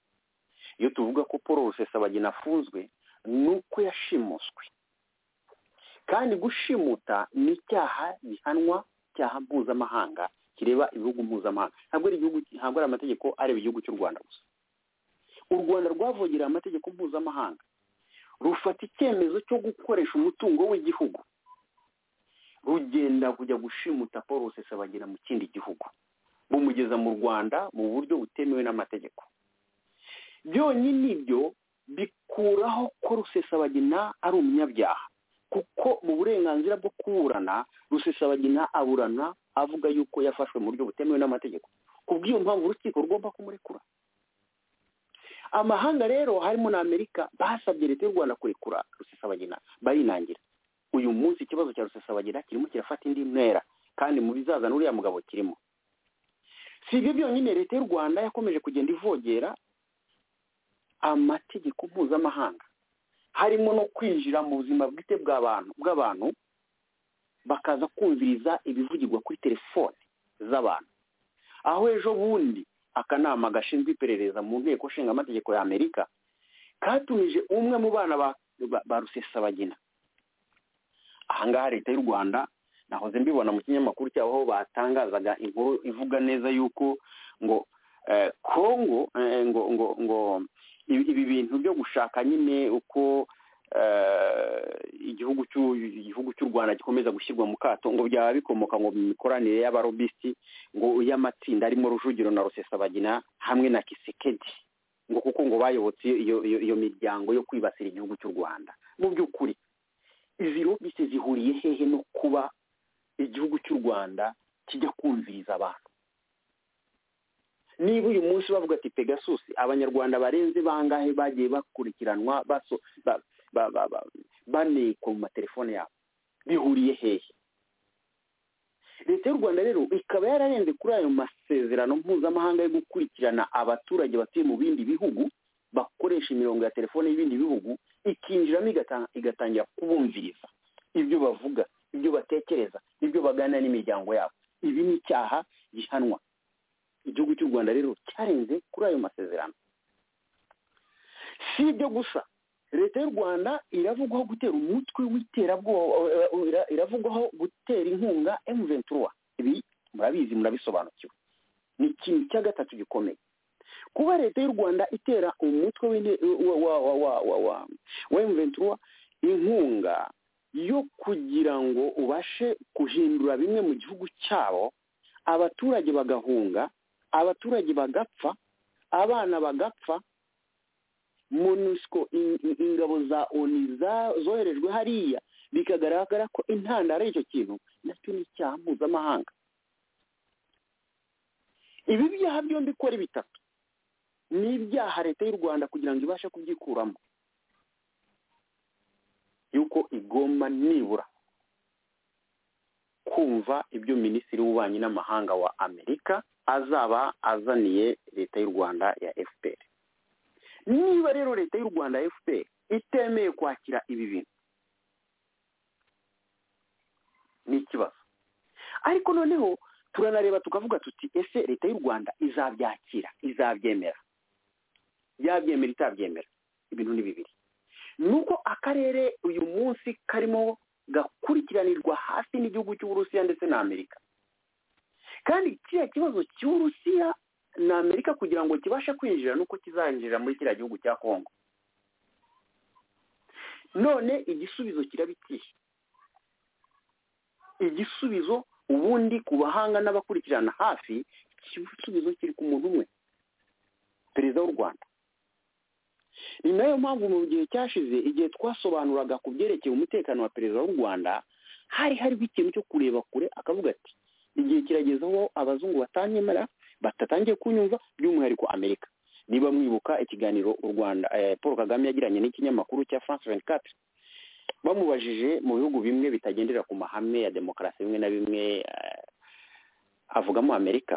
iyo tuvuga ko paul rusesabagina afunzwe ni uko yashimuswe kandi gushimuta ni icyaha gihanwa cyaha mpuzamahanga kireba ibihugu mpuzamahanga ntabwo ari igihugu ntabwo ari amategeko areba igihugu cy'u rwanda gusa u rwanda rwavogereye amategeko mpuzamahanga rufata icyemezo cyo gukoresha umutungo w'igihugu rugenda kujya gushimuta paul rusesabagina mu kindi gihugu bumugeza mu rwanda mu buryo butemewe n'amategeko byonyine ibyo bikuraho ko rusesabagina ari umunyabyaha kuko mu burenganzira bwo kuburana rusesabagina aburana avuga yuko yafashwe mu buryo butemewe n'amategeko ku bw'iyo mpamvu urukiko rugomba kumurekura amahanga rero harimo na amerika basabye leta y'u rwanda kurekura rusesabagina barinangira uyu munsi ikibazo cya rusesabagina kirimo kirafata indi ntera kandi mu bizaza n'uriya mugabo kirimo si ibyo byonyine leta y'u rwanda yakomeje kugenda ivogera amategeko mpuzamahanga harimo no kwinjira mu buzima bwite bw'abantu bw'abantu bakaza kumviriza ibivugirwa kuri telefone z'abantu aho ejo bundi akanama gashinzwe iperereza mu nteko nshingamategeko ya amerika katumije umwe mu bana ba, ba, ba rusesabagina ahangaha leta y'u rwanda nahoze mbibona mu kinyamakuru cyabo aho batangazaga inkuru ivuga neza yuko ngo eh, kongo eh, ngo ngo ngo ibi ibi bintu byo gushaka nyine uko eh, igihugu cy'u- igihugu cy'u rwanda gikomeza gushyirwa mu kato ngo byaba bikomoka ngo mu mikoranire y'abarobisiti ngo y'amatsinda arimo rujugiro na rusesabagina hamwe na kisekedi ngo kuko ngo bayobotse iyo- iyo iyo- iyo miryango yo kwibasira igihugu cy'u rwanda mu by'ukuri izi lobbyiste zihuriye hehe no kuba igihugu cy'u rwanda kijya kumviriza abantu niba uyu munsi bavuga ati pegasus abanyarwanda barenze bangahe bagiye bakurikiranwa baso- ba- ba- ba- ba- banikwa mu matelefone yabo bihuriye hehe leta y'u rwanda rero ikaba yararenze kuri ayo masezerano mpuzamahanga yo gukurikirana abaturage batuye mu bindi bihugu bakoresha imirongo ya telefone y'ibindi bihugu ikinjiramo igata- igatangira kubumviriza ibyo bavuga ibyo batekereza ibyo baganira n'imiryango yabo ibi ni icyaha gihanwa igihugu cy'u rwanda rero cyarenze kuri ayo masezerano si ibyo gusa leta y'u rwanda iravugwaho gutera umutwe w'iterabwoba ira- iravugwaho gutera inkunga emu ventura ibi murabizi murabisobanukiwe ni ikintu cya gatatu gikomeye kuba leta y'u rwanda itera umutwe w'inte- wa wa wa wa wa wa wa emu ventura inkunga yo kugira ngo ubashe guhindura bimwe mu gihugu cyabo abaturage bagahunga abaturage bagapfa abana bagapfa monusco in- in- ingabo za oni za- zoherejwe hariya bikagaragara ko intandaro y'icyo kintu nacyo ni icyaha mpuzamahanga ibi byaha byombi uko ari bitatu ni ibyaha leta y'u rwanda kugira ngo ibashe kubyikuramo yuko igomba nibura kumva ibyo minisitiri w'ububanyi n'amahanga wa amerika azaba azaniye leta y'u rwanda ya fpr niba rero leta y'u rwanda fpr itemeye kwakira ibi bintu ni ikibazo ariko noneho turanareba tukavuga tuti ese leta y'u rwanda izabyakira izabyemera yabyemera itabyemera ibintu ni bibiri nuko akarere uyu munsi karimo gakurikiranirwa hafi n'igihugu cy'uburusiya ndetse na amerika kandi kiriya kibazo cy'uburusiya na amerika kugira ngo kibashe kwinjira nuko kizinjira muri kiriya gihugu cya kongo none igisubizo kiraba ikihe igisubizo ubundi ku bahanga n'abakurikirana hafi igisubizo kiri ku muntu umwe perezida w'u rwanda ni nayo mpamvu mu gihe cyashize igihe twasobanuraga ku byerekeye umutekano wa perezida w'u rwanda hari hariho ikintu cyo kureba kure akavuga ati igihe kirageze aho abazungu batanyemera batatangiye kunyumva by'umwihariko amerika niba mwibuka ikiganiro u rwanda eh, paul kagame yagiranye n'ikinyamakuru cya france 24 bamubajije mu bihugu bimwe bitagendera ku mahame ya demokarasi bimwe na bimwe eh, avugamo amerika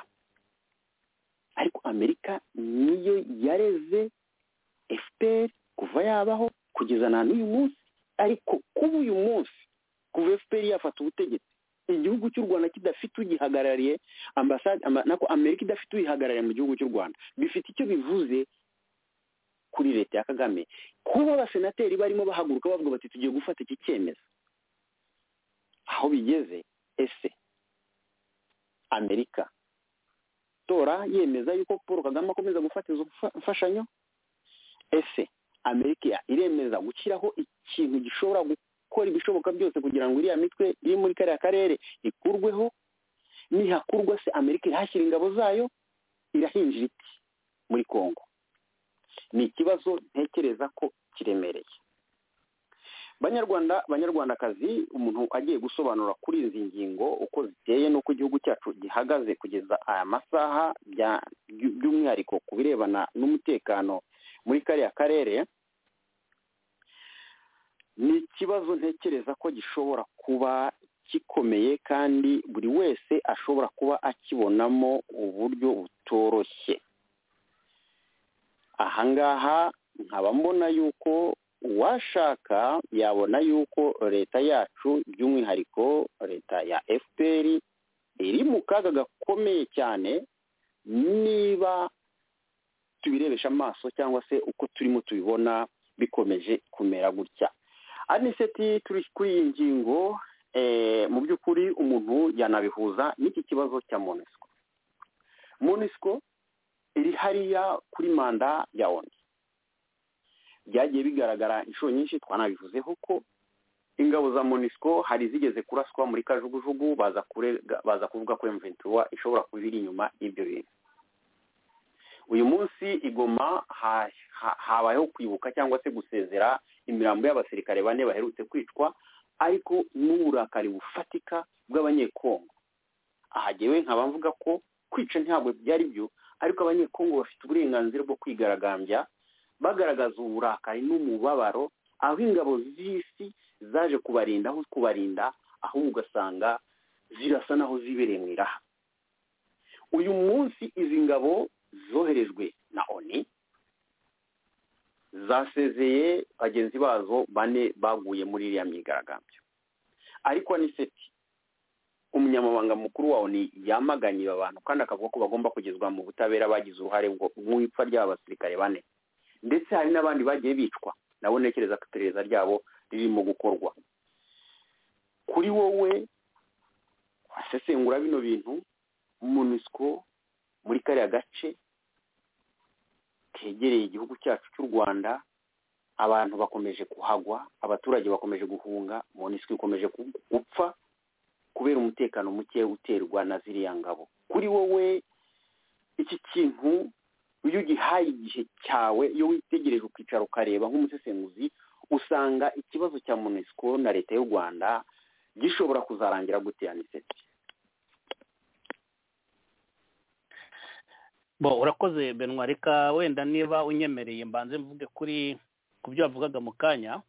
ariko amerika niyo yareze fpr kuva yabaho kugeza na n'uyu munsi ariko kuba uyu munsi kuva fpr yafata ubutegetsi igihugu cy'u rwanda kidafite ugihagarariye ambasade amba- nako amerika idafite uyihagarariye mu gihugu cy'u rwanda bifite icyo bivuze kuri leta ya kagame kuba abasenateri barimo bahaguruka bavuga bati tugiye gufata iki cyemezo aho bigeze ese amerika tora yemeza yuko paul kagame akomeza gufata izo mfa- mfashanyo ese amerika iremeza gushyiraho ikintu gishobora gukora ibishoboka byose kugira ngo iriya mitwe iri muri kariya karere ikurweho nihakurwa se amerika irahashyira ingabo zayo irahinjira iti muri kongo ni ikibazo ntekereza ko kiremereye banyarwanda banyarwandakazi umuntu agiye gusobanura kuri izi ngingo uko ziteye n'uko igihugu cyacu gihagaze kugeza aya masaha bya- by- by'umwihariko ku birebana n'umutekano muri kariya karere ni ikibazo ntekereza ko gishobora kuba gikomeye kandi buri wese ashobora kuba akibonamo uburyo butoroshye ahangaha nkaba mbona yuko uwashaka yabona yuko leta yacu by'umwihariko leta ya fpr iri mu kaga gakomeye cyane niba tubirebesha amaso cyangwa se uko turimo tubibona bikomeje kumera gutya aniseti turi kuri iyi ngingo eh, mu by'ukuri umuntu yanabihuza n'iki kibazo cya monisco monisco iri hariya kuri manda ya oni byagiye bigaragara inshuro nyinshi twanabivuzeho ko ingabo za monisco hari zigeze kuraswa muri kajugujugu baza kurega- baza kuvuga ko emventura ishobora kuba iri inyuma y'ibyo bintu uyu munsi igoma ha- ha- habayeho kwibuka cyangwa se gusezera imirambo y'abasirikare bane baherutse kwicwa ariko n'uburakari bufatika bw'abanyekongo aha jyewe nkaba mvuga ko kwica ntabwo byari byo ariko abanyekongo bafite uburenganzira bwo kwigaragambya bagaragaza uburakari n'umubabaro aho ingabo z'isi zaje kubarinda aho kubarinda ahubwo ugasanga zirasa naho zibereye mu iraha uyu munsi izi ngabo zoherejwe na oni zasezeye bagenzi bazo bane baguye muri iriya myigaragambyo ariko ni seti umunyamabanga mukuru wa oni yamaganye abantu kandi akavuga ko bagomba kugezwa mu butabera bagize uruhare mu ipfa ry'aba basirikare bane ndetse hari n'abandi bagiye bicwa nabo ntekereza ko iperereza ryabo ririmo gukorwa kuri wowe asesengura bino bintu munisiko muri kariya gace kegereye igihugu cyacu cy'u rwanda abantu bakomeje kuhagwa abaturage bakomeje guhunga munisiko ikomeje gupfa kubera umutekano muke uterwa na ziriya ngabo kuri wowe iki kintu iyo ugihaye igihe cyawe iyo witegereje ukicara ukareba nk'umusesenguzi usanga ikibazo cya munisiko na leta y'u rwanda gishobora kuzarangira gutera niseti bo urakoze benwa reka wenda niba unyemereye mbanze mvuge kuri ku byo wavugaga mu kanya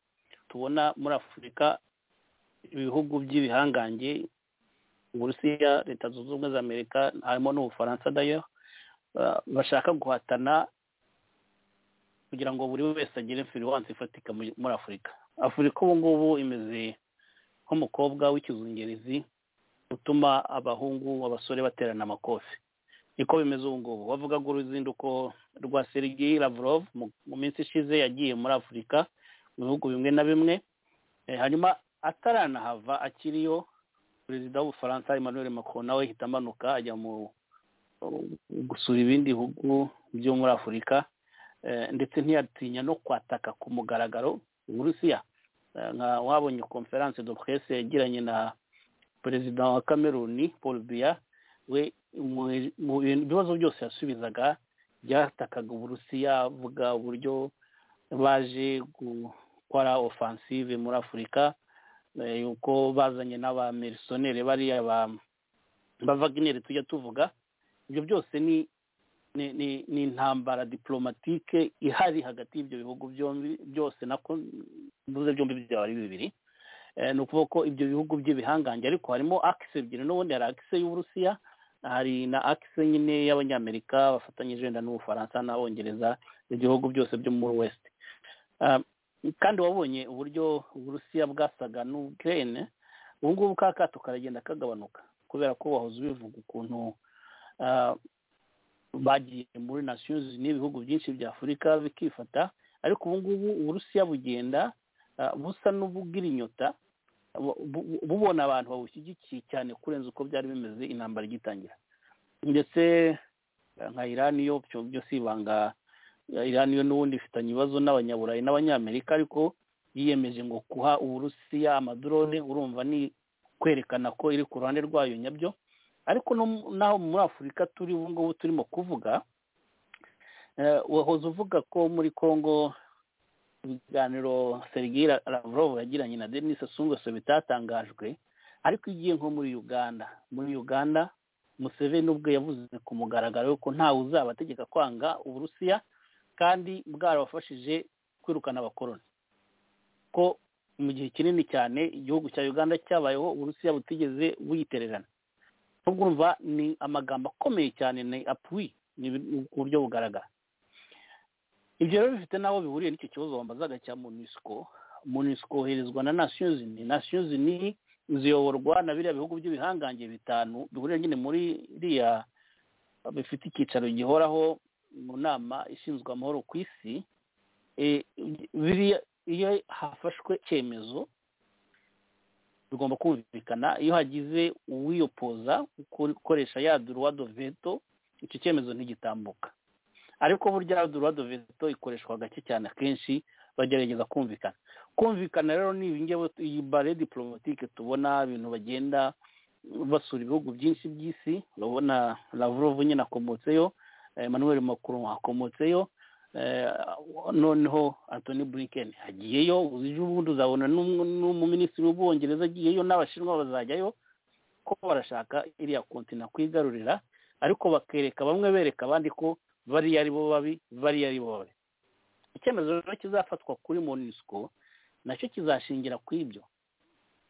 tubona muri afurika ibihugu by'ibihangange uburusiya leta zunze ubumwe za amerika harimo n'ubufaransa dayo bashaka guhatana kugira ngo buri wese agire imfiriwanse ifatika muri afurika afurika ubu ngubu imeze nk'umukobwa w'ikizungerezi utuma abahungu abasore baterana amakofi niko bimeze ubu ngubu bavuga ngo uruzinduko rwa serigi lavrov mu minsi ishize yagiye muri afurika mu bihugu bimwe na bimwe hanyuma ataranahava akiriyo perezida w'ubufaransa emmanuel macron nawe ahita amanuka ajya mu gusura ibindi bihugu byo muri afurika ndetse ntiyatinya no kwataka ku mugaragaro uburusiya nka wabonye conference de presse yagiranye na perezida wa cameroon paul biya we mu bibazo byose yasubizaga byatakaga uburusiya avuga uburyo baje gukora offensive muri afurika yuko bazanye n'abamerisoneri bariya bavagineri tujya tuvuga ibyo byose ni ni intambara diporomatike ihari hagati y'ibyo bihugu byombi byose nako mvuze byombi byaba ari bibiri ni ukuvuga ko ibyo bihugu by'ibihangange ariko harimo akise ebyiri n'ubundi hari akise y'uburusiya hari na akise nyine y'abanyamerika bafatanyije wenda n'ubufaransa n'abongereza ibihugu byose byo muri west kandi wabonye uburyo uburusiya bwasaga n'ukrene ubu ngubu ka kato karagenda kagabanuka kubera ko wahoze ubivuga ukuntu bagiye muri nasiyuzi n'ibihugu byinshi bya afurika bikifata ariko ubu ngubu uburusiya bugenda busa n'ubugira inyota bubona abantu babushyigikiye cyane kurenza uko byari bimeze intambara igitangira ndetse nka irani yo byo si ibanga irani yo n'ubundi ifitanye ibibazo n'abanyaburayi n'abanyamerika ariko yiyemeje ngo kuha uburusiya amadorone urumva ni kwerekana ko iri ku ruhande rwayo nyabyo ariko naho muri afurika turi ubu ngubu turimo kuvuga wahoze uvuga ko muri congo ibiganiro sergi lavrov yagiranye na denise sungweso bitatangajwe ariko igiye nko muri uganda muri uganda museveni ubwe yavuze ku mugaragaro yuko ntawe uzabategeka kwanga uburusiya kandi bwarabafashije kwirukana abakoroni ko mu gihe kinini cyane igihugu cya uganda cyabayeho uburusiya butigeze buyitererana nubwo urumva ni amagambo akomeye cyane ni apuwi ni uburyo bugaragara ibyo rero bifite n'aho bihuriye n'icyo kibazo wambazaga cya munisiko munisiko woherezwa na nasiyonzi ni nasiyonzi ni ziyoborwa na biriya bihugu by'ibihangange bitanu bihurira nyine muri iriya bifite icyicaro gihoraho mu nama ishinzwe amahoro ku isi iyo hafashwe icyemezo bigomba kumvikana iyo hagize uwiyopoza ukoresha ya duruwado veto icyo cyemezo ntigitambuka ariko burya duruwado veto ikoreshwa gake cyane akenshi bagerageza kumvikana kumvikana rero ni ibingewe iyi bare diporomatike tubona ibintu bagenda basura ibihugu byinshi by'isi urabona lavrov nyine akomotseyo emmanuel macron akomotseyo noneho antoni blinken agiyeyo ejo bundi uzabona n'umuminisitiri w'ubwongereza agiyeyo n'abashinwa bazajyayo ko barashaka iriya kontina kwigarurira ariko bakereka bamwe bereka abandi ko bariya ari bo babi bariya ari bo babi icyemezo rero kizafatwa kuri monisiko nacyo kizashingira ku ibyo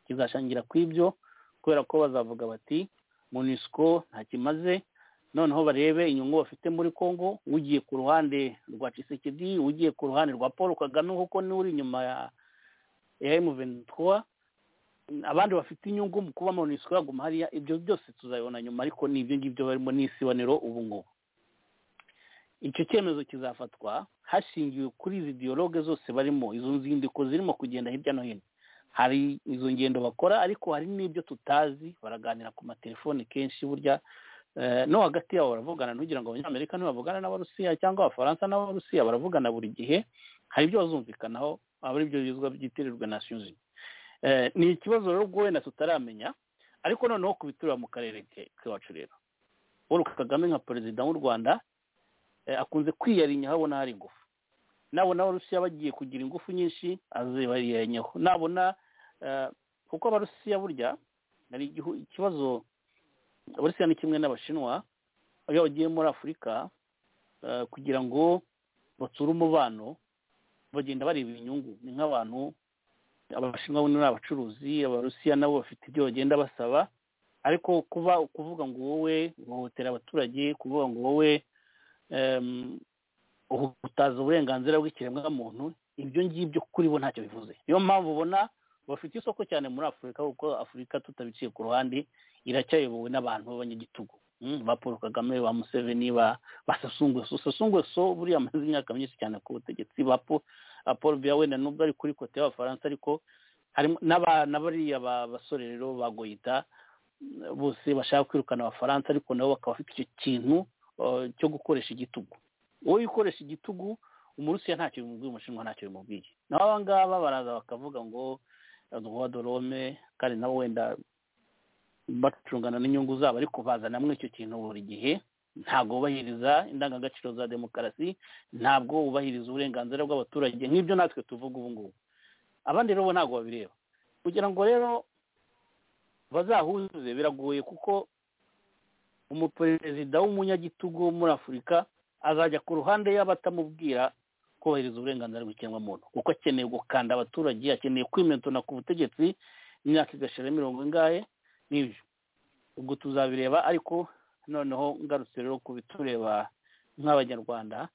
kizashingira ku ibyo kubera ko bazavuga bati munisiko nta kimaze noneho barebe inyungu bafite muri congo ugiye ku ruhande rwa cisekedi ugiye ku ruhande rwa paul kagame kuko niwe uri inyuma ya ya emuventura abandi bafite inyungu mu kuba munisiko yaguma hariya ibyo byose tuzabibona nyuma ariko ni ibyo ngibyo barimo n'isibaniro ubu ngubu icyo cyemezo kizafatwa hashingiwe kuri izi diyaloge zose barimo izo nzindiko zirimo kugenda hirya no hino hari izo ngendo bakora ariko hari n'ibyo tutazi baraganira ku matelefoni kenshi burya eh, no hagati yabo baravugana ntugira ngo abanyamerika ntibavugana n'abarusiya cyangwa abafaransa n'abarusiya baravugana buri gihe hari ibyo bazumvikanaho aba ari byo bizwa byitirirwa nations unies Eh, ni ikibazo rero ubwo wenda tutaramenya ariko noneho ku biturira mu karere ke- k'iwacu rero paul kagame nka perezida w'u rwanda eh, akunze kwiyarinya aho abona hari ingufu nabona abarusiya bagiye kugira ingufu nyinshi azibayirenyeho nabona eh, kuko abarusiya burya hari igihu- ikibazo abarusiya ni kimwe n'abashinwa iyo bagiye muri afurika eh, kugira ngo batsure umubano bagenda bareba inyungu ni nk'abantu abashinwa buno ni abacuruzi abarusiya nabo bafite ibyo bagenda basaba ariko kuba kuvuga ngo wowe uhohotera abaturage kuvuga ngo wowe em, uhutaza uburenganzira bw'ikiremwamuntu ibyo ngibyo kuri bo ntacyo bivuze niyo mpamvu ubona bafite isoko cyane muri afurika kuko afurika tutabiciye ku ruhande iracyayobowe n'abantu b'abanyagitugu Mm, ba paul kagame ba museveni ba ba sasungweso sasungweso buriya amaze imyaka myinshi cyane ku butegetsi ba paul ah, paul biya wenda nubwo ari kuri kote y'abafaransa ariko harimo n'aba- n'abariya ba- basore rero ba goyita mm, bose bashaka kwirukana abafaransa ariko nabo bakaba bafite icyo kintu eh, cyo gukoresha igitugu wowe ukoresha igitugu umurusiya ntacyo bimubwiye umushinwa ntacyo bimubwiye naho aba ngaba baraza bakavuga ngo droit de l'homme kandi nabo wenda bacungana n'inyungu zabo ariko bazanamwo icyo kintu buri gihe ntabwo wubahiriza indangagaciro za demokarasi ntabwo wubahiriza uburenganzira bw'abaturage nk'ibyo natwe tuvuga ubu ngubu abandi rero bo ntabwo babireba kugira ngo rero bazahuze biragoye kuko umuperezida w'umunyagitugu wo muri afurika azajya ku ruhande y'abatamubwira kubahiriza uburenganzira bw'ikiremwamuntu kuko akeneye gukanda abaturage akeneye kwimentona ku butegetsi imyaka igashira mirongo ingahe n'ibyo ubwo tuzabireba ariko noneho ngarutse rero ku bitureba nk'abanyarwanda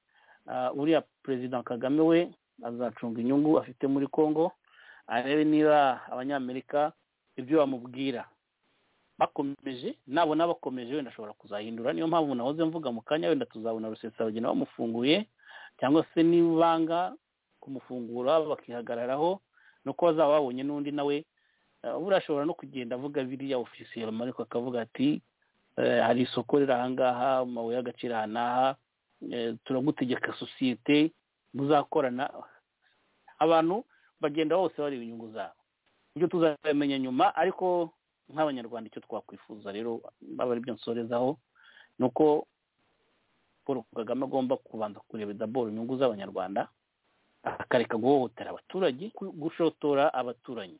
ah, uriya perezida kagame we azacunga inyungu afite muri congo arebe niba abanyamerika ibyo bamubwira bakomeje nabona bakomeje wenda ashobora kuzahindura niyo mpamvu nahoze mvuga mu kanya wenda tuzabona rusesabagina bamufunguye cyangwa se nibanga kumufungura bakihagararaho no kuba bazaba babonye n'undi nawe eh, buriya ashobora no kugenda avuga biriya ofisiye ariko akavuga ati eh, hari isoko riri ahangaha amabuye y'agaciro aha n'aha eh, turagutegeka sosiyete muzakorana abantu bagenda bose bareba inyungu zabo ibyo tuzabimenya nyuma ariko nk'abanyarwanda icyo twakwifuza rero aba ari byo nsorezaho ni uko paul kagame agomba kubanza kureba daboro inyungu z'abanyarwanda akareka guhohotera abaturage ku- gushotora abaturanyi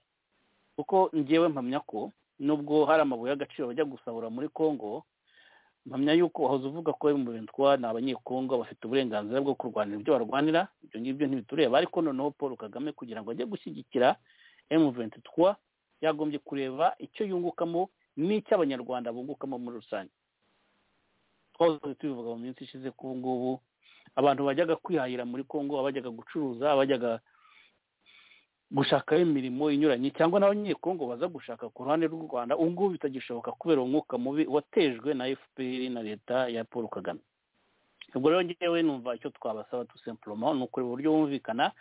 kuko ngewe mpamya ko nubwo hari amabuye y'agaciro bajya gusahura muri congo mpamya yuko wahoze uvuga ko mu bintwa ni abanyekongo bafite uburenganzira bwo kurwanira ibyo barwanira ibyo ngibyo ntibitureba ariko noneho paul kagame kugira ngo ajye gushyigikira emu ventitwa yagombye kureba icyo yungukamo n'icyo abanyarwanda bungukamo muri rusange twahoze tubivuga mu minsi ishize ko ubu ngubu abantu bajyaga kwihahira muri congo abajyaga gucuruza abajyaga gushakayo imirimo inyuranye cyangwa n'abanyekongo baza gushaka ku ruhande rw'u rwanda ubu ngubu bitagishoboka kubera umwuka mubi watejwe na fpr na leta ya paul kagame ubwo rero ngewe numva icyo twabasaba tu simplement ni ukureba uburyo bumvikana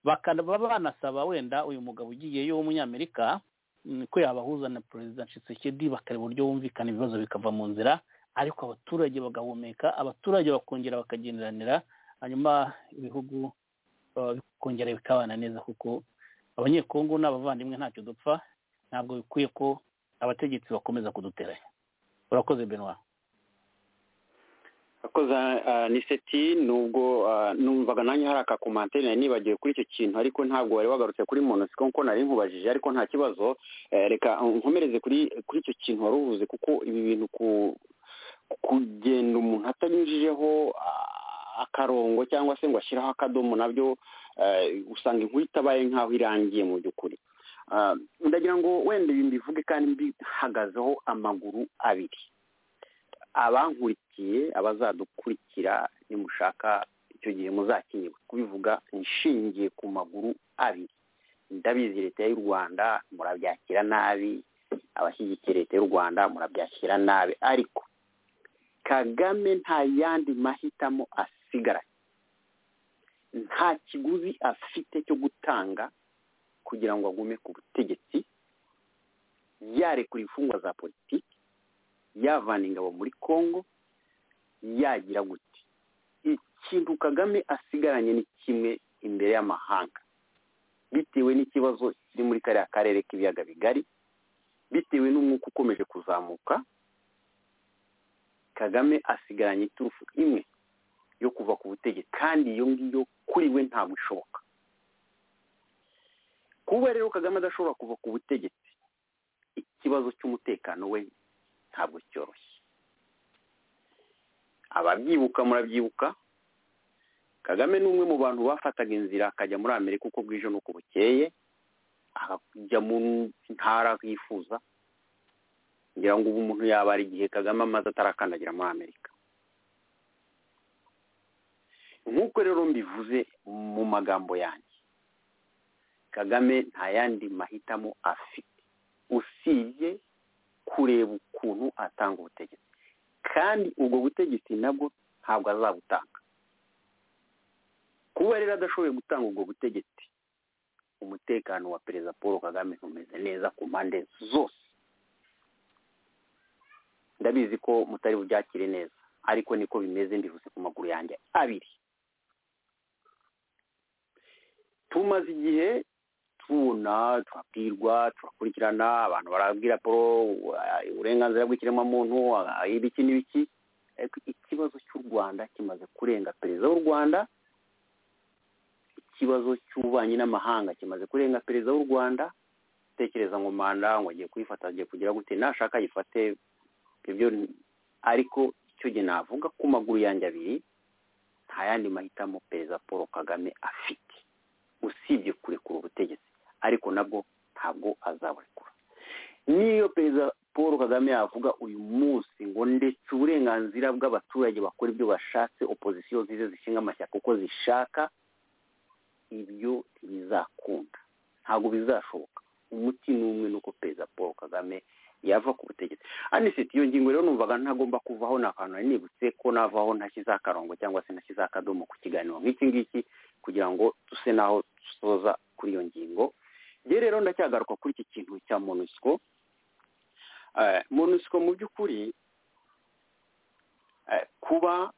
bakaba banasaba wenda uyu mugabo ugiyeyo w'umunyamerika mm, ko yabahuza na perezida Tshisekedi bakareba uburyo bumvikana ibibazo bikava mu nzira ariko abaturage bagahumeka abaturage bakongera bakagenderanira hanyuma ibihugu uh, bikongera bikabana neza kuko abanyekongo ni abavandimwe ntacyo dupfa ntabwo bikwiye ko abategetsi bakomeza kuduteranya urakoze benwa akoze niseti nubwo ah, numvaga nanjye hari akakomantere nari nibagiwe kuri icyo kintu ariko ntabwo wari wagarutse kuri monosiko nkuko nari nkubajije ariko nta kibazo Eh, reka nkomereze kuri kuri icyo kintu wari uvuze kuko ibi bintu ku kugenda umuntu atanyujijeho ah, akarongo cyangwa se ngo ashyireho akadomo nabyo usanga inkuru itabaye nk'aho irangiye mu by'ukuri ndagira ngo wenda ibi mbivuge kandi mbihagazeho amaguru abiri abankurikiye abazadukurikira nimushaka icyo gihe muzakenerwa kubivuga nishingiye ku maguru abiri ndabizi leta y'u rwanda murabyakira nabi abashyigikiye leta y'u rwanda murabyakira nabi ariko kagame nta yandi mahitamo asigaranye nta kiguzi afite cyo gutanga kugira ngo agume ku butegetsi yarekura imfungwa za politiki yavana ingabo muri congo yagira gute ikintu kagame asigaranye ni kimwe imbere y'amahanga bitewe n'ikibazo kiri muri kariya karere k'ibiyaga bigari bitewe n'umwuka ukomeje kuzamuka kagame asigaranye iturufu imwe yo kuva ku butegetsi kandi iyo ngiyo kuri we ntabwo ishoboka kuba rero kagame adashobora kuva ku butegetsi ikibazo cy'umutekano we ntabwo cyoroshye ababyibuka murabyibuka kagame ni umwe mu bantu bafataga inzira akajya muri amerika uko bwije n'uko bukeye akajya mu ntara yifuza ngira ngo ubu umuntu yabara igihe kagame amaze atarakandagira muri amerika nk'uko rero mbivuze mu magambo yanjye kagame nta yandi mahitamo afite usibye kureba ukuntu atanga ubutegetsi kandi ubwo butegetsi nabwo ntabwo azabutanga kuba rero adashoboye gutanga ubwo butegetsi umutekano wa perezida paul kagame ntumeze neza ku mpande zose ndabizi ko mutari bubyakire neza ariko niko bimeze mbivuze ku maguru yanjye abiri tumaze igihe tubona turabwirwa turakurikirana abantu barabwira paul uburenganzira bw'ikiremwamuntu ibiki n'ibiki ariko ikibazo cy'u rwanda kimaze kurenga perezida w'u rwanda ikibazo cy'ububanyi n'amahanga kimaze kurenga perezida w'u rwanda utekereza ngo manda ngo agiye kuyifata agiye kugira gute nashaka ayifate ibyo ariko icyo gihe navuga ku maguru yanjye abiri nta yandi mahitamo perezida paul kagame afite usibye kurekura ubutegetsi ariko nabwo ntabwo azaburekura niyo perezida paul kagame yavuga uyu munsi ngo ndetse uburenganzira bw'abaturage bakora ibyo bashatse opozisiyo zize zishinga amashyaka uko zishaka ibyo ntibizakunda ntabwo bizashoboka umuti ni umwe nuko perezida paul kagame yava ku butegetsi anisiti iyo ngingo rero numvaga ntagomba kuvaho ni akantu nari nibutse ko navaho ntashyize akarongo cyangwa se ntashyize akadomo ku kiganiro nk'iki ngiki kugira ngo duse n'aho dusoza kuri iyo ngingo rero rero ndacyagaruka kuri iki kintu cya monusiko monusiko mu by'ukuri kuba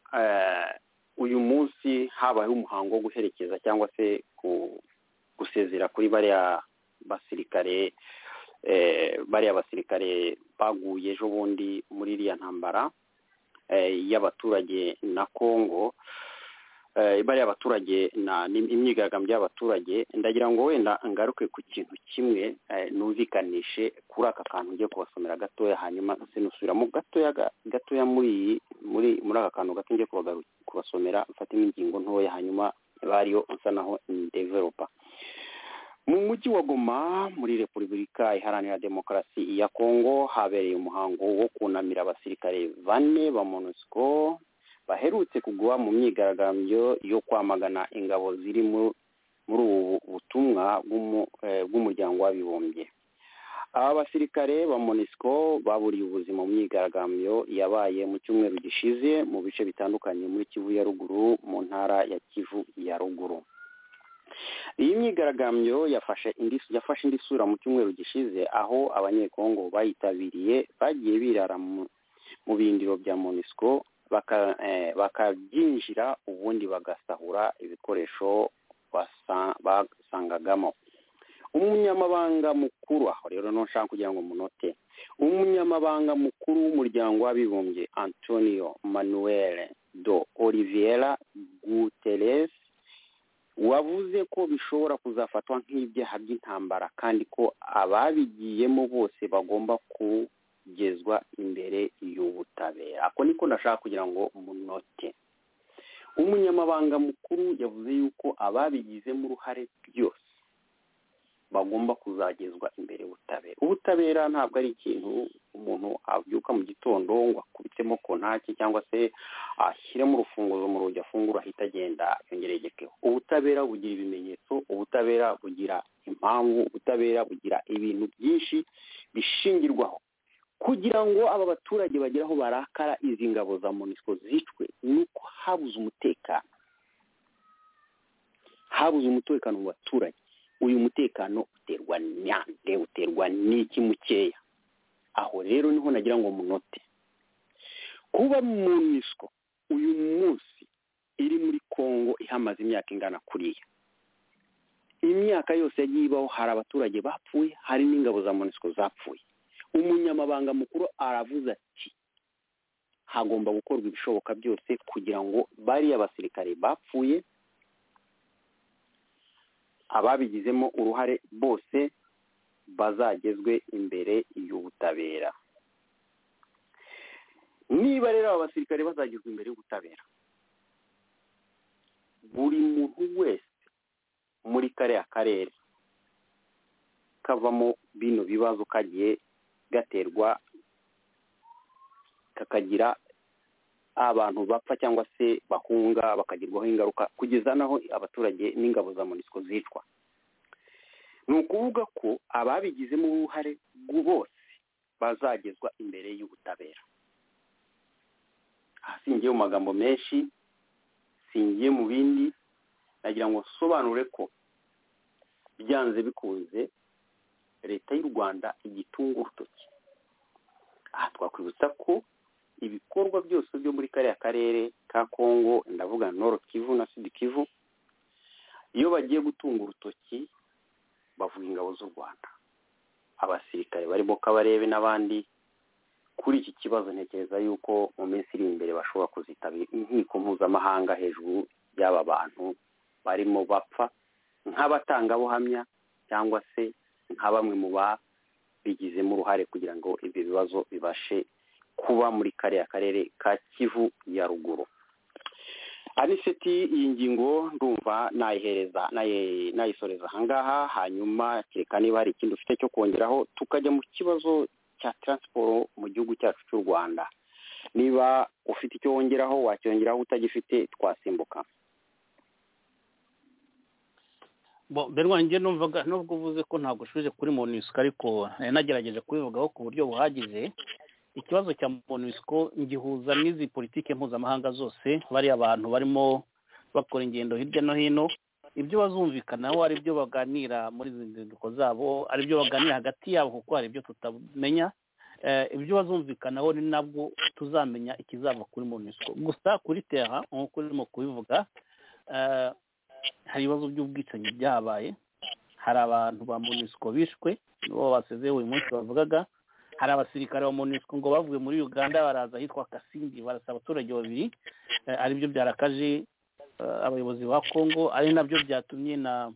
uyu munsi habayeho umuhango wo guherekeza cyangwa se gusezera kuri bariya basirikare bariya basirikare baguye ejo bundi muri iriya ntambara y'abaturage na congo bariya baturage imyigaragambyo y'abaturage ndagira ngo wenda ngaruke ku kintu kimwe numvikanishe kuri aka kantu ngiye kubasomera gatoya hanyuma sinusubiramo gatoya gatoya muri muri muri aka kantu gato ngiye kubasomera mfatemo ingingo ntoya hanyuma bariyo nsa naho deveropa mu mujyi wa goma muri repubulika iharanira demokarasi ya kongo habereye umuhango wo kunamira abasirikare bane ba monusco baherutse kugwa mu myigaragambyo yo kwamagana ingabo ziri muri ubu butumwa bw'umuryango w'abibumbye aba basirikare ba monisco baburiye ubuzima mu myigaragambyo yabaye mu cyumweru gishize mu bice bitandukanye muri kivu ya ruguru mu ntara ya kivu ya ruguru iyi myigaragambyo yafashe indi sura mu cyumweru gishize aho abanyekongo bayitabiriye bagiye birara mu bindiro bya monisco bakabyinjira ubundi bagasahura ibikoresho basangagamo umunyamabanga mukuru aho rero ntushaka kugira ngo munote umunyamabanga mukuru w'umuryango w'abibumbye antonio manuel do oliviera guterres wavuze ko bishobora kuzafatwa nk'ibyaha by'intambara kandi ko ababigiyemo bose bagomba kugezwa imbere y'ubutabera ako niko ndashaka kugira ngo munote umunyamabanga mukuru yavuze yuko ababigizemo uruhare byose bagomba kuzagezwa imbere ubutabera ubutabera ntabwo ari ikintu umuntu abyuka mu gitondo ngo akubitemo ku ntake cyangwa se ashyiremo urufunguzo mu rugi afungura ahita agenda yongeregekeho ubutabera bugira ibimenyetso ubutabera bugira impamvu ubutabera bugira ibintu byinshi bishingirwaho kugira ngo aba baturage bagere aho barakara izi ngabo za monisiko zicwe ni uko habuze umutekano habuze umutekano mu baturage uyu mutekano uterwa nande uterwa n'iki mukeya aho rero niho nagira ngo munote kuba monisiko uyu munsi iri muri kongo ihamaze imyaka ingana kuriya imyaka yose yagiye ibaho hari abaturage bapfuye hari n'ingabo za monisiko zapfuye umunyamabanga mukuru aravuze ati hagomba gukorwa ibishoboka byose kugira ngo bariya basirikare bapfuye ababigizemo uruhare bose bazagezwe imbere y'ubutabera niba rero aba basirikare bazagezwa imbere y'ubutabera buri muntu wese muri kariya karere kavamo bino bibazo kagiye gaterwa kakagira abantu bapfa cyangwa se bahunga bakagerwaho ingaruka kugeza naho abaturage n'ingabo za monisiko zicwa ni ukuvuga ko ababigizemo uruhare bose bazagezwa imbere y'ubutabera ahasingiye mu magambo menshi singiye mu bindi nagira ngo nsobanure ko byanze bikunze leta y'u rwanda igitunga urutoki aha twakwibutsa ko ibikorwa byose byo muri kariya karere ka kongo ndavuga noro kivu na sud kivu iyo bagiye gutunga urutoki bavuga ingabo z'u rwanda abasirikare barimo kabarebe n'abandi kuri iki kibazo ntekereza yuko mu minsi iri imbere bashobora kuzitabira inkiko mpuzamahanga hejuru y'aba bantu barimo bapfa nk'abatangabuhamya cyangwa se nka bamwe mu babigizemo uruhare kugira ngo ibyo bibazo bibashe kuba muri kariya karere ka kivu ya ruguru aniseti iyi ngingo ndumva nayihereza nayisoreza ahangaha hanyuma kereka niba hari ikindi ufite cyo kongeraho tukajya mu kibazo cya taransiporo mu gihugu cyacu cy'u rwanda niba ufite icyo wongeraho wacyongeraho utagifite twasimbuka mbere wanjye numvaga nubwo uvuze ko ntabwo ushuje kuri monisiko ariko nari nagerageje kubivugaho ku buryo buhagije ikibazo cya monisiko ngihuza n'izi politike mpuzamahanga zose bariya abantu barimo bakora ingendo hirya no hino ibyo bazumvikanaho ari byo baganira muri izi nzinduko zabo ari byo baganira hagati yabo kuko hari ibyo tutamenya ibyo bazumvikanaho ni nabwo tuzamenya ikizava kuri monisiko gusa kuri tera nk'uko urimo kubivuga hari ibibazo by'ubwicanyi byabaye hari abantu ba monisiko bishwe nibo basize uyu munsi bavugaga hari abasirikare ba monisiko ngo bavuye muri uganda baraza ahitwa kasimbi barasa abaturage babiri aribyo byarakaje abayobozi ba kongo ari nabyo byatumye na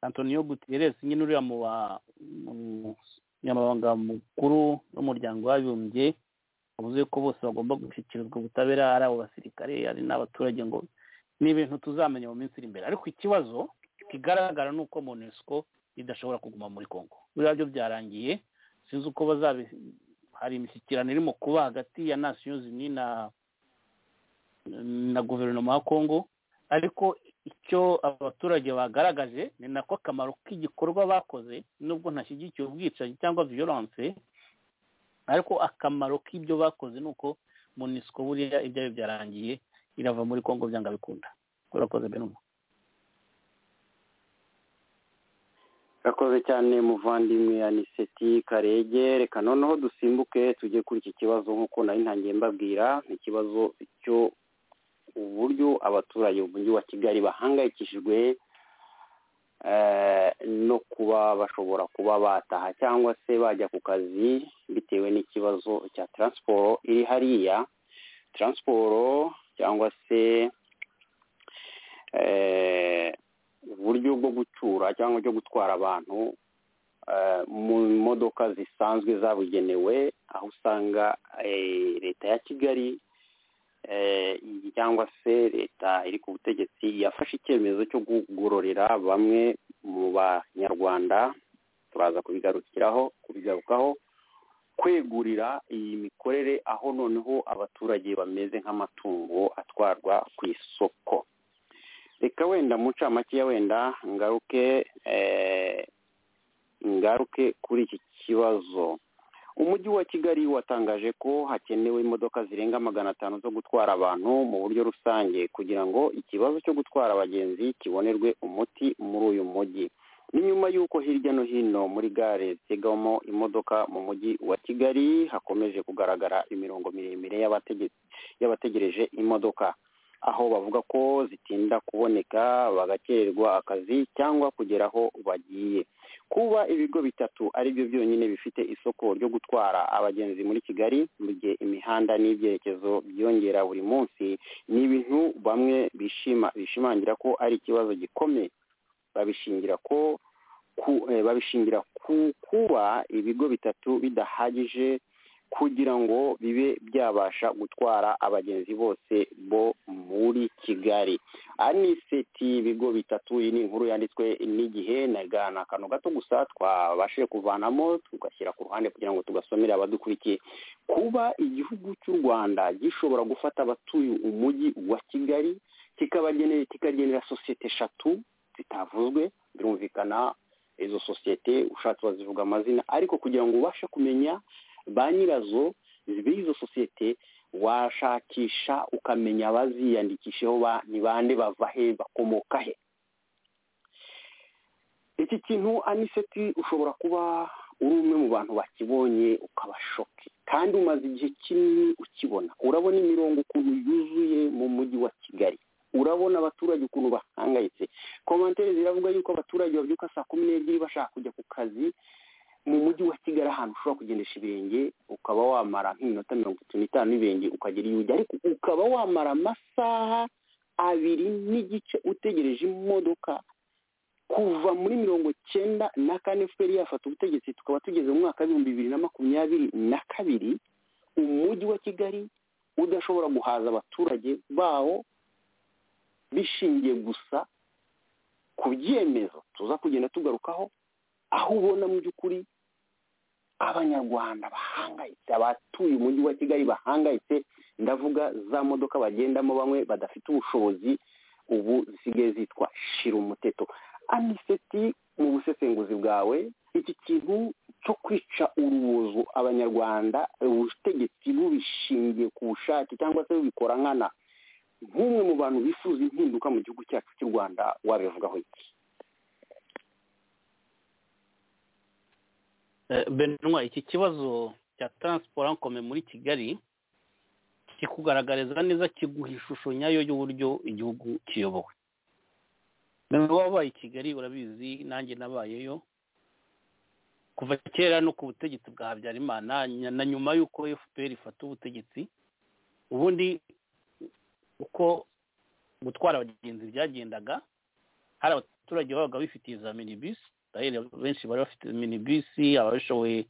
antonio gutierrez nyine uriya mu banyamabanga mukuru w'umuryango w'abibumbye bavuze ko bose bagomba gushyikirizwa ubutabera ari abo basirikare ari n'abaturage ngo ni ibintu tuzamenya mu minsi iri imbere ariko ikibazo kigaragara ni uko monesiko idashobora kuguma muri congo biriya byo byarangiye sinzi uko bazabi hari imishyikirano irimo kuba hagati ya nations unies na na guverinoma ya congo ariko icyo abaturage bagaragaje ni nako akamaro k'igikorwa bakoze nubwo ntashyigikiye ubwicanyi cyangwa violence ariko akamaro k'ibyo bakoze ni uko monesiko buriya ibyayo byarangiye irava muri kongo byanga bikunda urakoze benuma urakoze cyane muvandimwe aniseti karege reka noneho dusimbuke tujye kuri iki kibazo nk'uko nari ntangiye mbabwira ni ikibazo cyo uburyo abaturage mu mujyi wa kigali bahangayikishijwe no kuba bashobora kuba bataha cyangwa se bajya ku kazi bitewe n'ikibazo cya taransiporo iri hariya taransiporo cyangwa se uburyo bwo gucyura cyangwa cyo gutwara abantu mu modoka zisanzwe zabugenewe aho usanga leta ya kigali cyangwa se leta iri ku butegetsi yafashe icyemezo cyo kugororera bamwe mu banyarwanda turaza kubigarukiraho kubigarukaho kwegurira iyi mikorere aho noneho abaturage bameze nk'amatungo atwarwa ku isoko reka wenda mu ncamake wenda ngaruke ngaruke kuri iki kibazo umujyi wa kigali watangaje ko hakenewe imodoka zirenga magana atanu zo gutwara abantu mu buryo rusange kugira ngo ikibazo cyo gutwara abagenzi kibonerwe umuti muri uyu mujyi ni nyuma y'uko hirya no hino muri gare zitegamo imodoka mu mujyi wa kigali hakomeje kugaragara imirongo miremire y'abategereje imodoka aho bavuga ko zitinda kuboneka bagakererwa akazi cyangwa kugera aho bagiye kuba ibigo bitatu ari byo byonyine bifite isoko ryo gutwara abagenzi muri kigali mu gihe imihanda n'ibyerekezo byongera buri munsi ni ibintu bamwe bishima bishimangira ko ari ikibazo gikomeye babishingira ko babishingira ku kuba ibigo bitatu bidahagije kugira ngo bibe byabasha gutwara abagenzi bose bo muri kigali aniseti ibigo bitatu iyi ni inkuru yanditswe n'igihe na akantu gato gusa twabashije kuvanamo tugashyira ku ruhande kugira ngo tugasomere abadukurikiye kuba igihugu cy'u rwanda gishobora gufata abatuye umujyi wa kigali kikagenera sosiyete eshatu zitavuzwe birumvikana izo sosiyete ushatse wazivuga amazina ariko kugira ngo ubashe kumenya ba nyirazo b'izo sosiyete washakisha ukamenya abaziyandikishaho ni bande bava he bakomoka he iki kintu aniseti ushobora kuba uri umwe mu bantu bakibonye ukaba shoke kandi umaze igihe kinini ukibona urabona imirongo ukuntu yuzuye mu mujyi wa kigali urabona abaturage ukuntu bahangayitse komantere ziravuga yuko abaturage babyuka saa kumi n'ebyiri bashaka kujya ku kazi mu mujyi wa kigali ahantu ushobora kugendesha ibirenge ukaba wamara nk'iminota mirongo itatu n'itanu n'ibirenge ukagera iyo ujya ariko ukaba wamara amasaha abiri n'igice utegereje imodoka kuva muri mirongo cyenda na kane fpr yafata ubutegetsi tukaba tugeze mu mwaka w'ibihumbi bibiri na makumyabiri na kabiri umujyi wa kigali udashobora guhaza abaturage bawo bishingiye gusa ku byemezo tuza kugenda tugarukaho aho ubona mu by'ukuri abanyarwanda bahangayitse abatuye umujyi wa kigali bahangayitse ndavuga za modoka bagendamo bamwe badafite ubushobozi ubu zisigaye zitwa shira umuteto aniseti mu busesenguzi bwawe iki kintu cyo kwica urubozo abanyarwanda ubutegetsi bubishingiye ku bushake cyangwa se bubikora nkana nk'umwe mu bantu bifuza impinduka mu gihugu cyacu cy'u rwanda wabivugaho iki benwa iki kibazo cya taransiporo ankome muri kigali kikugaragariza neza kiguha ishusho nyayo y'uburyo igihugu kiyobowe niba wabaye i kigali urabizi nanjye nabayeyo kuva kera no ku butegetsi bwa habyarimana na nyuma y'uko fpr ifata ubutegetsi ubundi uko gutwara abagenzi byagendaga hari abaturage babaga bifitiye za minibisi benshi bari bafite minibisi ababishoboye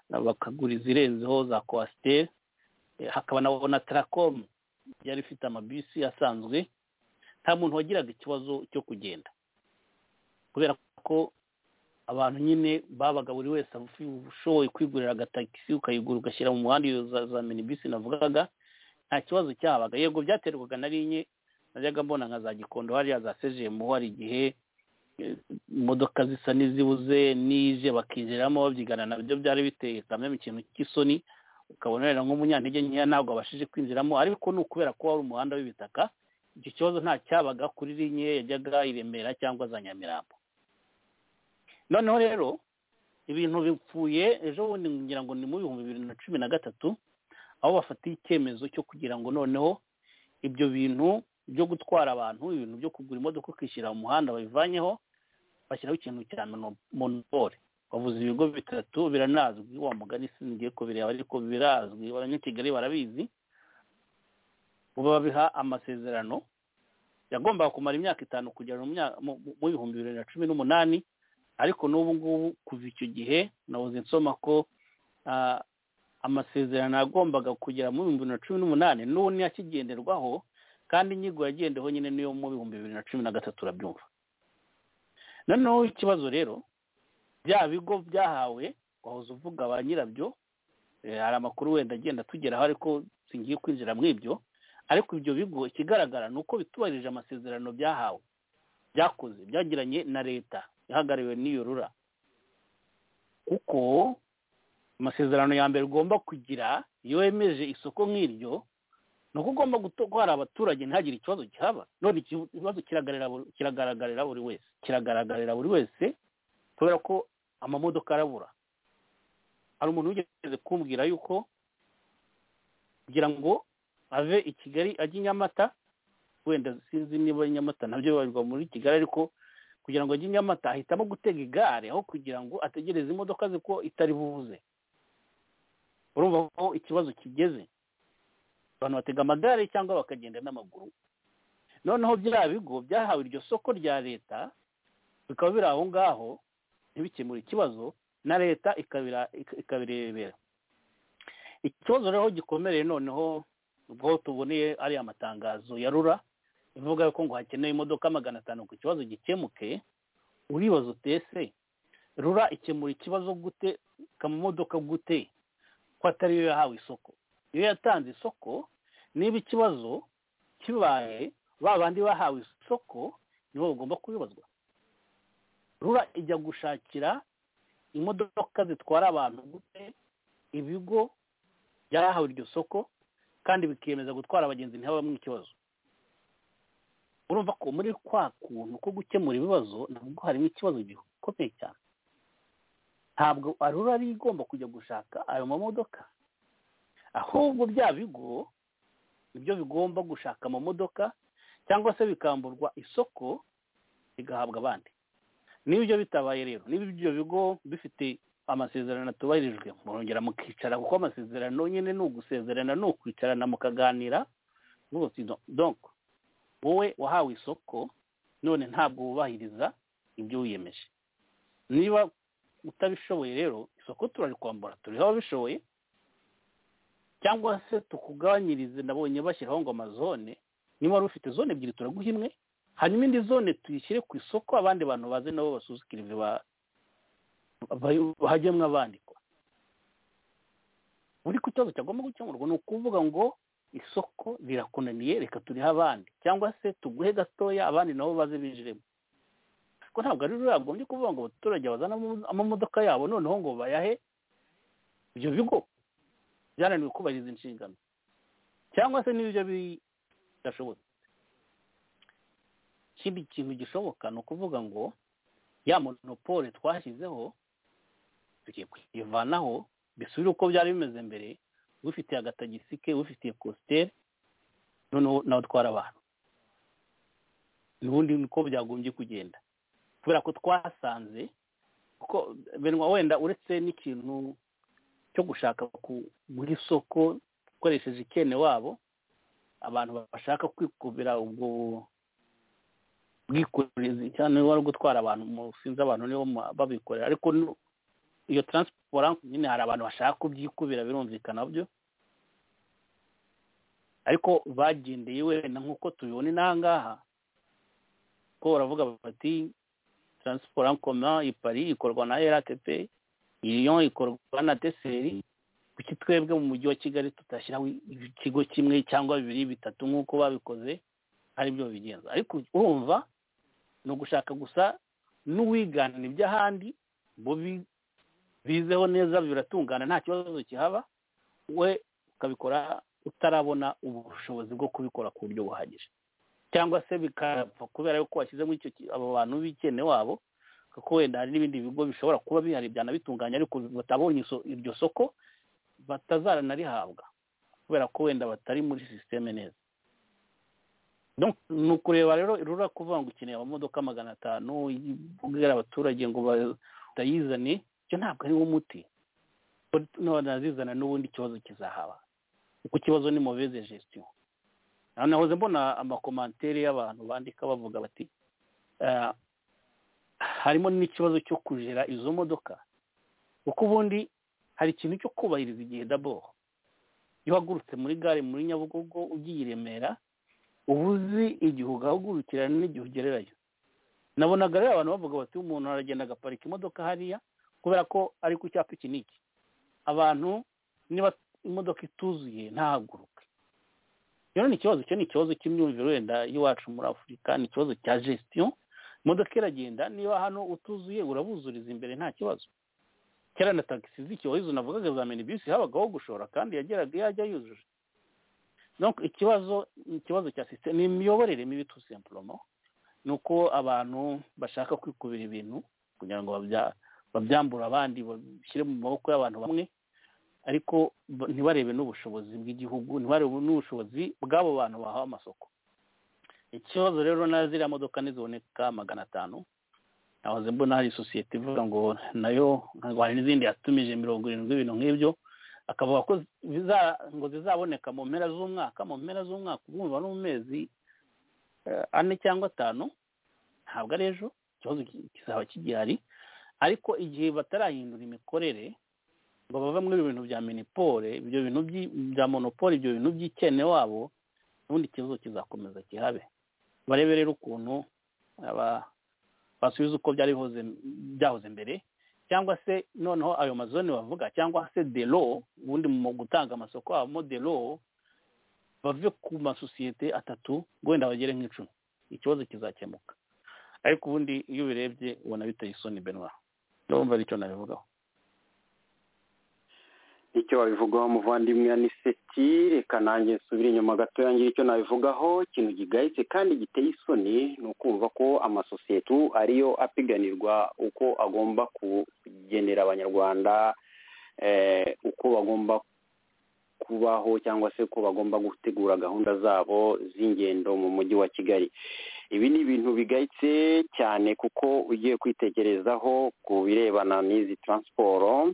bakagura izirenzeho za kwasiteri hakaba na tarakomu yari ifite amabisi asanzwe nta muntu wagiraga ikibazo cyo kugenda kubera ko abantu nyine babaga buri wese ushoboye kwigurira agatagisi ukayigura ugashyira mu muhanda iyo za minibisi navugaga nta kibazo cyabaga yego byaterwaga na rinye najyaga mbona nka za gikondo hariya za sejemu hari igihe imodoka zisa n'izibuze n'ije bakinjiramo babyigana nabyo byari biteye kamwe mu kintu cy'isoni ukabona rero nk'umunyantege nkeya ntabwo abashije kwinjiramo ariko ni ukubera ko wari umuhanda w'ibitaka icyo kibazo nta cyabaga kuri rinye yajyaga i remera cyangwa za nyamirambo noneho rero ibintu bipfuye ejo bundi ngira ngo ni mu bihumbi bibiri na cumi na gatatu aho bafatiye icyemezo cyo kugira ngo noneho ibyo bintu byo gutwara abantu ibintu byo kugura imodoka ukishyira mu muhanda babivanyeho bashyiraho ikintu cya monopole bavuze ibigo bitatu biranazwi wa mugani singiye kubireba ariko birazwi abanyakigali barabizi ubu babiha amasezerano yagombaga kumara imyaka itanu kugera mu bihumbi bibiri na cumi n'umunani ariko n'ubu ngubu kuva icyo gihe nabuze nsoma ko amasezerano yagombaga kugera mu bihumbi bibiri na cumi n'umunani n'ubu akigenderwaho kandi inyigo yagendeho nyine niyo mu bihumbi bibiri na cumi na gatatu urabyumva noneho ikibazo rero bya bigo byahawe wahoze uvuga ba nyirabyo hari amakuru wenda agenda atugeraho ariko singiye kwinjira mu ibyo ariko ibyo bigo ikigaragara ni uko bitubahirije amasezerano byahawe byakoze byagiranye na leta ihagariwe n'iyo rura kuko amasezerano ya mbere ugomba kugira iyo wemeje isoko nk'iryo ni uko ugomba gutwara abaturage ntihagire ikibazo gihaba none ikibazo kiragaragarira buri wese kiragaragarira buri wese kubera ko amamodoka arabura hari umuntu wigeze kumbwira yuko kugira ngo ave i kigali ajye i nyamata wenda sinzi niba ari nyamata nabyo bibarirwa muri kigali ariko kugira ngo ajye i nyamata ahitamo gutega igare aho kugira ngo ategereze imodoka ze ko itari buze urumva ko ikibazo kigeze abantu batega amagare cyangwa bakagenda n'amaguru noneho bya bigo byahawe iryo soko rya leta bikaba biri aho ngaho ntibikemure ikibazo na leta ikabirebera ikibazo rero gikomereye noneho ubwo tuboneye ariya matangazo ya rura ivuga ko ngo hakenewe imodoka magana atanu ku kibazo gikemuke uribaza utese rura ikemura ikibazo gute kamamodoka gute ko atari yo yahawe isoko iyo yatanze isoko niba ikibazo kibaye ba bandi bahawe isoko nibo bagomba kubibazwa rura ijya gushakira imodoka zitwara abantu gute ibigo byahawe iryo soko kandi bikiyemeza gutwara abagenzi ntihabamo ikibazo urumva ko muri kwa kuntu ko gukemura ibibazo nabwo harimo ikibazo gikomeye cyane ntabwo arura ari igomba kujya gushaka ayo mamodoka ahubwo bya bigo nibyo bigomba gushaka amamodoka cyangwa se bikamburwa isoko bigahabwa abandi niba ibyo bitabaye rero niba ibyo bigo bifite amasezerano atubahirijwe murongera mukicara kuko amasezerano nyine ni ugusezerana ni ukwicarana mukaganira rwose donko wowe wahawe isoko none ntabwo wubahiriza ibyo wiyemeje niba utabishoboye rero isoko turarikwambura turiho ababishoboye cyangwa se tukugabanyirize nabonye bashyiraho ngo amazone niba wari ufite zone ebyiri turaguha imwe hanyuma indi zone tuyishyire ku isoko abandi bantu baze nabo basuzukirize hajyemo abandikwa buri ku kibazo cyagomba gukemurwa ni ukuvuga ngo isoko rirakunaniye reka turihe abandi cyangwa se tuguhe gatoya abandi nabo baze binjiremo ko ntabwo ari rero yagombye kuvuga ngo abaturage bazane amamodoka yabo noneho ngo bayahe ibyo bigo byananiwe kubahiriza inshingano cyangwa se n'ibyo bidashobotse ikindi kintu gishoboka ni ukuvuga ngo ya monopole twashyizeho tugiye kuyivanaho bisubire uko byari bimeze mbere wifitiye agatagisi ke wifitiye kositeri noneho nawe utwara abantu n'ubundi niko byagombye kugenda kubera ko twasanze kuko wenda uretse n'ikintu cyo gushaka guha isoko ukoresheje ikene wabo abantu bashaka kwikubira ubwo bwikorezi cyane wari gutwara abantu sinzi abantu nibo babikorera ariko iyo taransiporo nyine hari abantu bashaka kubyikubira birumvikana byo ariko bagendeye wenda nk'uko tubibona inahangaha ko baravuga bati taransiporo koma ipari ikorwa na rtp iriyo ikorwa na deseri kuki twebwe mu mujyi wa kigali tutashyiraho ikigo kimwe cyangwa bibiri bitatu nk'uko babikoze ari byo bigenza ariko urumva ni ugushaka gusa n'uwigana iby'ahandi bo bizeho neza biratungana nta kibazo kihaba we ukabikora utarabona ubushobozi bwo kubikora ku buryo buhagije cyangwa se bikapfa kubera yuko washyizemo abo bantu b'ikene wabo kuko wenda hari n'ibindi bigo bishobora kuba bihari byanabitunganya ariko batabonye iryo soko batazanarihabwa kubera ko wenda batari muri sisiteme neza ni ukureba rero rura kuvuga ngo ukeneye amamodoka magana atanu ubwira abaturage ngo batayizane icyo ntabwo ari wo muti banazizana n'ubundi ikibazo kizahaba kuko ikibazo ni muveze gestion nahoze mbona amakomantere y'abantu bandika bavuga bati harimo n'ikibazo cyo kujera izo modoka kuko ubundi hari ikintu cyo kubahiriza igihe daboro iyo uhagurutse muri gare muri nyabugogo ugiye i remera uba uzi igihe ugahagurukirana n'igihe ugererayo nabonaga rero abantu bavuga bati umuntu aragenda agaparika imodoka hariya kubera ko ari ku cyapa iki n'iki abantu niba imodoka ituzuye ntahaguruke rero ni ikibazo cyo ni ikibazo cy'imyumvire wenda y'iwacu muri afurika ni ikibazo cya gesitiyo imodoka iragenda niba hano utuzuye urabuzuriza imbere nta kibazo kera na tagisi z'icyo wahizo navugaga za minibisi habagaho gushora kandi yageraga yajya yujuje donc ikibazo ikibazo cya sisiteme ni imiyoborere mibi tu simplement ni uko abantu bashaka kwikubira ibintu kugira ngo babya- babyambure abandi babishyire mu maboko y'abantu bamwe ariko b- ntibarebe n'ubushobozi bw'igihugu ntibarebe n'ubushobozi bw'abo bantu bahawe amasoko ikibazo rero na ziriya modoka niziboneka magana atanu nahoze mbona hari sosiyete ivuga ngo nayo ngo hari n'izindi yatumije mirongo irindwi ibintu nk'ibyo akavuga ko ziza- ngo zizaboneka mu mpera z'umwaka mu mpera z'umwaka ubwo umubare mu mezi eh, ane cyangwa atanu ntabwo ari ejo ikibazo ki- kizaba kigihari ariko igihe batarahindura imikorere ngo bave muri ibyo bintu bya minipore ibyo bintu by'i- bya monopole ibyo bintu by'ikene wabo ubundi ikibazo kizakomeza kihabe barebe rero ukuntu aba basubiza uko byari bihoze byahoze mbere cyangwa se noneho ayo mazone bavuga cyangwa se de lo ubundi mu gutanga amasoko habamo de lo bave ku masosiyete atatu ngo wenda bagere nk'icumi ikibazo kizakemuka ariko ubundi iyo ubirebye ubona biteye isoni benwa ndumva ari cyo nabivugaho icyo wabivugaho muvandimwe ni seti reka nanjye nsubire inyuma gato yangira icyo nabivugaho ikintu gigayitse kandi giteye isoni ni ukumva ko amasosiyete ubu ariyo apiganirwa uko agomba kugenera abanyarwanda eh, uko bagomba kubaho cyangwa se ko bagomba gutegura gahunda zabo z'ingendo mu mujyi wa kigali ibi ni ibintu bigayitse cyane kuko ugiye kwitekerezaho ku birebana n'izi taransiporo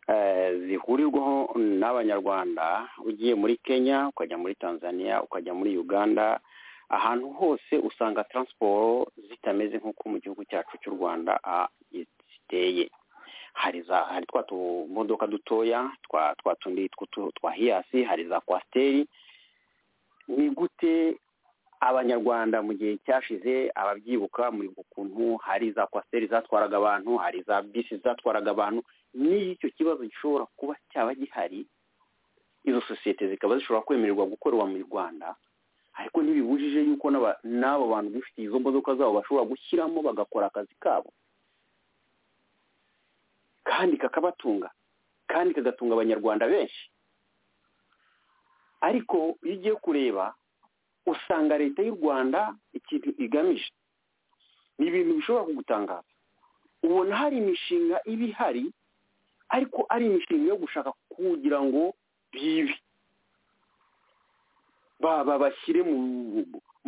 eh, zihurirwaho n'abanyarwanda ugiye muri kenya ukajya muri tanzania ukajya muri uganda ahantu hose usanga taransiporo zitameze nk'uko mu gihugu cyacu cy'u rwanda ah, ziteye hari za hari twa tumodoka dutoya twa twa tundi tw'utu- twa hiyasi hari za kwasiteri ni gute abanyarwanda mu gihe cyashize ababyibuka muri ukuntu hari za kwasiteri zatwaraga abantu hari za bisi zatwaraga abantu niyo icyo kibazo gishobora kuba cyaba gihari izo sosiyete zikaba zishobora kwemererwa gukorera mu rwanda ariko ntibibujije yuko n'aba- n'abo bantu bifitiye izo modoka zabo bashobora gushyiramo bagakora akazi kabo kandi kakabatunga kandi kagatunga abanyarwanda benshi ariko iyo ugiye kureba usanga leta y'u rwanda ikintu igamije ni ibintu bishobora kugutangaza ubona hari imishinga iba ihari ariko ari imishinga yo gushaka kugira ngo bibe baba bashyire mu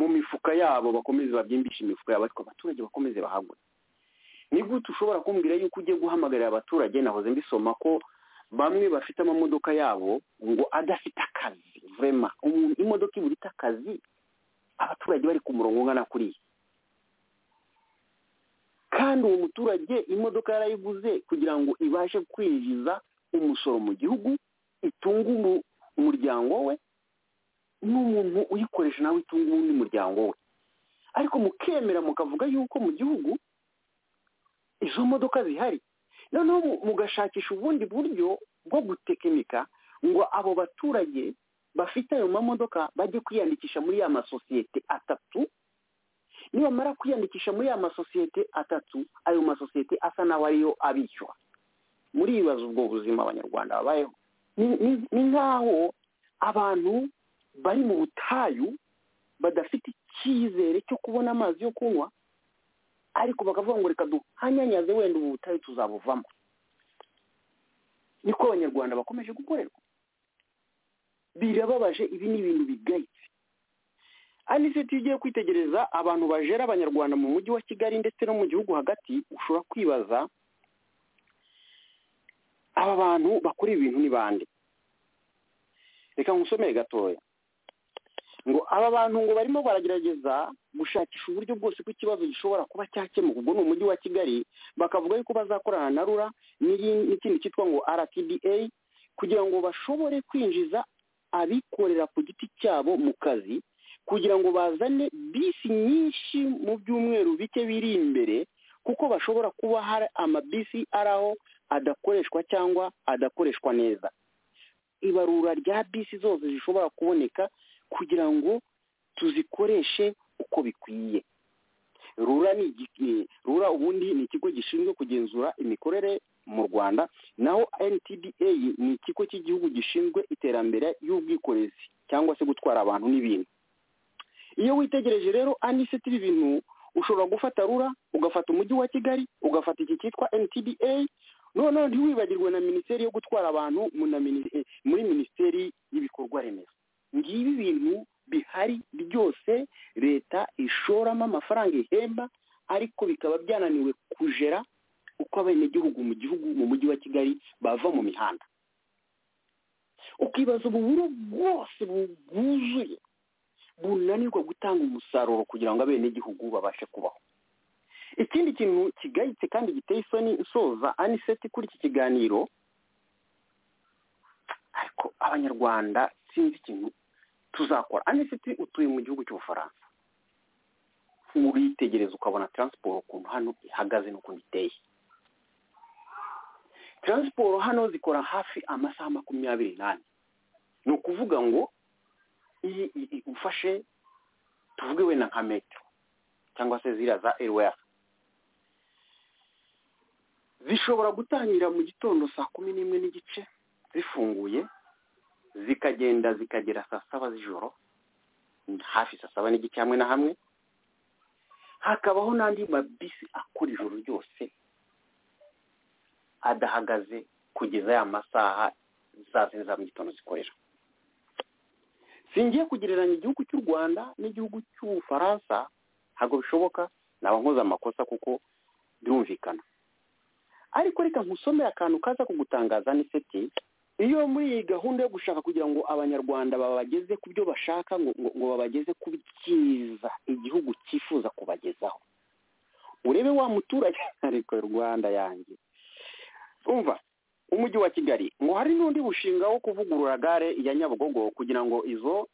mu mifuka yabo bakomeze babyimbishe imifuka yabo ariko abaturage bakomeze bahagwe ni gute ushobora kumbwira yuko ugiye guhamagarira abaturage nahoze mbisoma ko bamwe bafite amamodoka yabo ngo adafite akazi vurema umuntu imodoka ibura ite akazi abaturage bari ku murongo ungana kuriya kandi uwo muturage imodoka yarayiguze kugira ngo ibashe kwinjiza umusoro mu gihugu itunge umu- umuryango we n'umuntu uyikoresha nawe itunga uwundi muryango we ariko mukemera mukavuga yuko mu gihugu izo modoka zihari noneho mu- mugashakisha ubundi buryo bwo gutekinika ngo abo baturage bafite ayo mamodoka bajye kwiyandikisha muri ya masosiyete atatu nibamara kwiyandikisha muri ya masosiyete atatu ayo masosiyete asa nawe ariyo abishyura muribaza ubwo buzima abanyarwanda babayeho Ni- ni- ni nk'aho abantu bari mu butayu badafite icyizere cyo kubona amazi yo kunywa ariko bakavuga ngo reka duhanyanyaze wenda ubu butayu tuzabuvamo niko abanyarwanda bakomeje gukorerwa birababaje ibi ni ibintu bigayitse aniseti iyo ugiye kwitegereza abantu bajera abanyarwanda mu mujyi wa kigali ndetse no mu gihugu hagati ushobora kwibaza aba bantu bakora ibintu ni bande reka nkusomere gatoya ngo aba bantu ngo barimo baragerageza gushakisha uburyo bwose ko ikibazo gishobora kuba cyakemuka ubwo ni umujyi wa kigali bakavuga yuko bazakorana na rura n'iri- n'ikindi cyitwa ngo rtda kugira ngo bashobore kwinjiza abikorera ku giti cyabo mu kazi kugira ngo bazane bisi nyinshi mu byumweru bike biri imbere kuko bashobora kuba hari amabisi ari aho adakoreshwa cyangwa adakoreshwa neza ibarura rya bisi zose zishobora kuboneka kugira ngo tuzikoreshe uko bikwiye rura ni igi- rura ubundi ni ikigo gishinzwe kugenzura imikorere mu rwanda naho ntda ni ikigo cy'igihugu gishinzwe iterambere y'ubwikorezi cyangwa se gutwara abantu n'ibintu iyo witegereje rero aniseti ibi bintu ushobora gufata rura ugafata umujyi wa kigali ugafata iki cyitwa ntda noneho ntiwibagirwe na minisiteri yo gutwara abantu mu na mini- eh, muri minisiteri y'ibikorwa remezo ngibi ibintu bihari byose leta ishoramo amafaranga ihemba ariko bikaba byananiwe kujera uko abenegihugu mu gihugu mu mujyi wa kigali bava mu mihanda ukibaza ububuro bwose bwuzuye bunanirwa gutanga umusaruro kugira ngo abenegihugu babashe kubaho ikindi kintu kigayitse kandi giteye isoni nsoza aniseti kuri iki kiganiro ariko abanyarwanda sinzi ikintu tuzakora aniseti utuye mu gihugu cy'ubufaransa uritegereza ukabona taransiporo ukuntu hano ihagaze n'ukuntu iteye taransiporo hano zikora hafi amasaha makumyabiri n'ane ni ukuvuga ngo iyi iyi- iyi ufashe tuvuge wenda nka metero cyangwa se ziriya za eriweya zishobora gutangira mu gitondo saa kumi n'imwe n'igice zifunguye zikagenda zikagera saa saba z'ijoro hafi saa saba n'igice hamwe na hamwe hakabaho n'andi mabisi akora ijoro ryose adahagaze kugeza ya masaha za sita za mu gitondo zikorera singiye kugereranya igihugu cy'u rwanda n'igihugu cy'ubufaransa ntabwo bishoboka naba nkoze amakosa kuko birumvikana ariko reka nkusomere akantu kaza kugutangaza n'iseti iyo muri iyi gahunda yo gushaka kugira ngo abanyarwanda babageze ku byo bashaka ngo, ngo, ngo babageze ku byiza igihugu cyifuza kubagezaho urebe wa muturage ariko rwanda yanjye umva umujyi wa kigali ngo hari n'undi mushinga wo kuvugurura gare ya nyabugogo kugira ngo izo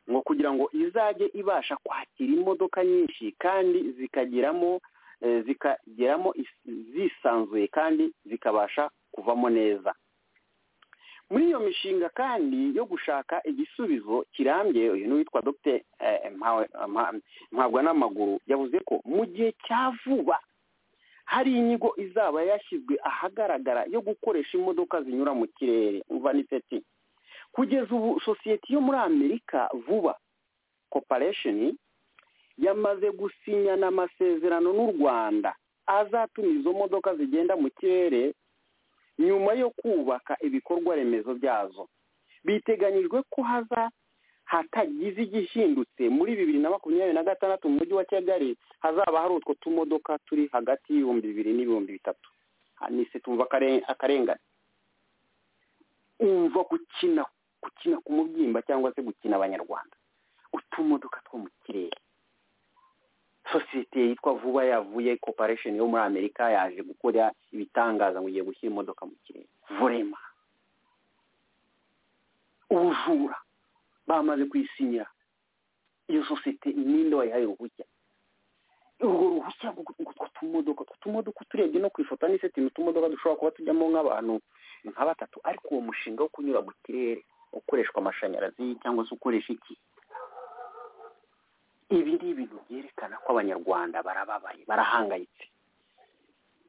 ngo kugira ngo izajye ibasha kwakira imodoka nyinshi kandi zikageramo eh, zikageramo is- zisanzuye kandi zikabasha kuvamo neza muri iyo mishinga kandi yo gushaka igisubizo kirambye uyu ni uwitwa dr mpabwa n'amaguru yavuze ko mu gihe cya vuba hari inyigo izaba yashyizwe ahagaragara yo gukoresha imodoka zinyura mu kirere umva ni peti kugeza ubu sosiyete yo muri amerika vuba koparesheni yamaze gusinyana amasezerano n'u rwanda azatuma izo modoka zigenda mu kirere nyuma yo kubaka ibikorwa remezo byazo biteganyijwe ko haza hatagize igihindutse muri bibiri na makumyabiri na gatandatu mu mujyi wa kigali hazaba hari utwo tumodoka turi hagati y'ibihumbi bibiri n'ibihumbi bitatu nise tumva akare- akarengane umva gukina gukina ku mubyimba cyangwa se gukina abanyarwanda utumodoka two mu kirere sosiyete yitwa vuba yavuye koparesheni yo muri amerika yaje gukora ibitangaza ngo igiye gushyira imodoka mu kirere vorema ubujura bamaze kwisinyira iyo sosiyete ninde wayihaye uruhushya urwo ruhushya rwo- rw'utwo tumodoka utwo tumodoka turebye no ku ifoto ni seti ni utumodoka dushobora kuba tujyamo nk'abantu nka batatu ariko uwo mushinga wo kunyura mu kirere ukoreshwa amashanyarazi cyangwa se ukoresha iki ibi ni ibintu byerekana ko abanyarwanda barababaye barahangayitse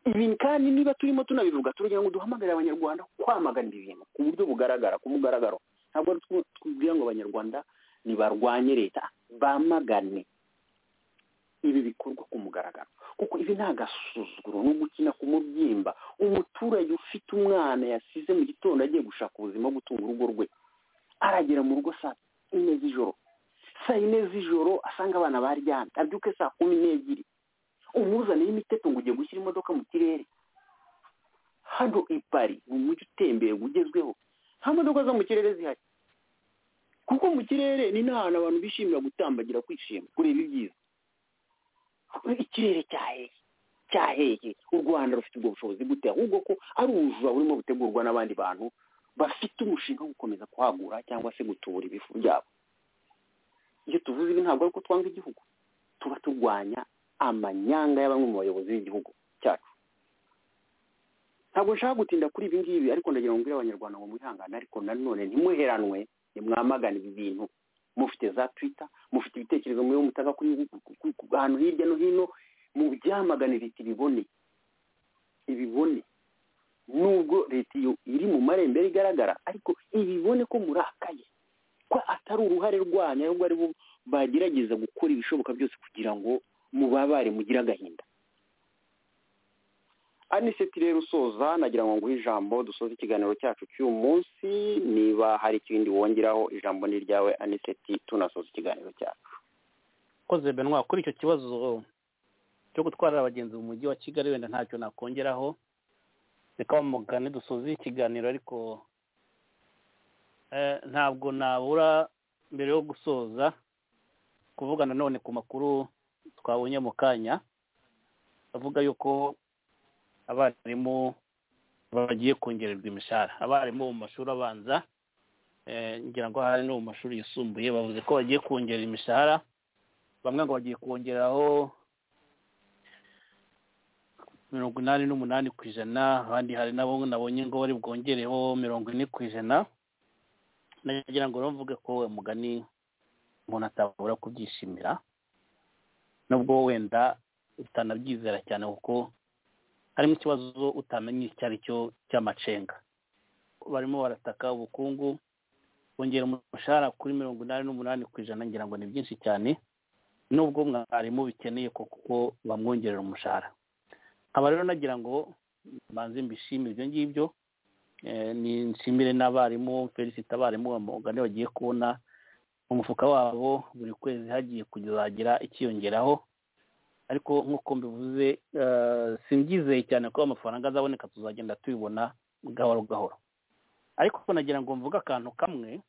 ibi kandi niba turimo tunabivuga turagira ngo duhamagare abanyarwanda kwamagana ibi bintu ku buryo bugaragara ku mugaragaro ntabwo ari two tubwira ngo abanyarwanda ntibarwanye leta bamagane ibi bikorwa ku mugaragaro kuko ibi ni agasuzuguro ni ugukina ku mubyimba umuturage ufite umwana yasize mu gitondo agiye gushaka ubuzima bwo gutunga urugo rwe aragera mu rugo saa ine z'ijoro saa yine z'ijoro asanga abana baryamye abyuke saa kumi n'ebyiri umuzanire imiteto ngo ugiye gushyira imodoka mu kirere hano i pari ni umujyi utembera ugezweho nta modoka zo mu kirere zihari kuko mu kirere ni n'ahantu abantu bishimira gutambagira kwishima kureba ibyiza ikirere cyaheye cyaheye u rwanda rufite ubwo bushobozi gute ahubwo ko ari ubujura burimo butegurwa n'abandi bantu bafite umushinga wo gukomeza kuhagura cyangwa se gutubura ibifu byabo iyo tuvuze ibi ntabwo ari uko twanga igihugu tuba turwanya amanyanga ya bamwe mu bayobozi b'igihugu cyacu ntabwo nshaka gutinda kuri ibi ngibi ariko ndagira ngo mbwire abanyarwanda ngo mwihangane ariko nanone ntimuheranwe nimwamagane ibi bintu mufite za twita mufite ibitekerezo mube mutaka kuri ahantu hirya no hino mu byamagane leta ibibone ibibone nubwo leta iyo iri mu marembera igaragara ariko ibibone ko murakaye ko atari uruhare rwanyu ahubwo ari bo bagerageza gukora ibishoboka byose kugira ngo mubabare mugire agahinda aniseti rero usoza nagira ngo nguhe ijambo dusoze ikiganiro cyacu cy'uyu munsi niba hari ikindi wongeraho ijambo ni ryawe aniseti tunasoza ikiganiro cyacu koze benwa kuri icyo kibazo cyo gutwara abagenzi mu mujyi wa kigali wenda ntacyo nakongeraho reka bamugane dusoze ikiganiro ariko eh, ntabwo nabura mbere yo gusoza kuvugana none ku makuru twabonye mu kanya avuga yuko abarimu bagiye kongererwa imishahara abarimu mu mashuri abanza eh, ngira ngo hari no mu mashuri yisumbuye bavuze ko bagiye kongera imishahara bamwe ngo bagiye kongeraho mirongo inani n'umunani ku ijana abandi hari nabo nabonye ngo bari bwongereho mirongo ine ku ijana nagira ngo mvuge ko umugani umuntu atabura kubyishimira nubwo wenda utanabyizera cyane kuko harimo ikibazo utamenye icyo ari cyo cy'amacenga barimo barataka ubukungu bongera umushahara kuri mirongo inani n'umunani ku ijana ngira ngo ni byinshi cyane nubwo mwarimu bikeneye kuko bamwongerera umushahara nkaba rero nagira ngo mbanze mbishimire ibyo ngibyo ni nshimire n'abarimu felicite abarimu bamugane bagiye kubona umufuka wabo buri kwezi hagiye kuzagira ikiyongeraho ariko nk'uko mbivuze simbyizeye cyane ko amafaranga azaboneka tuzagenda tubibona gahoro gahoro ariko nagira ngo mvuge akantu kamwe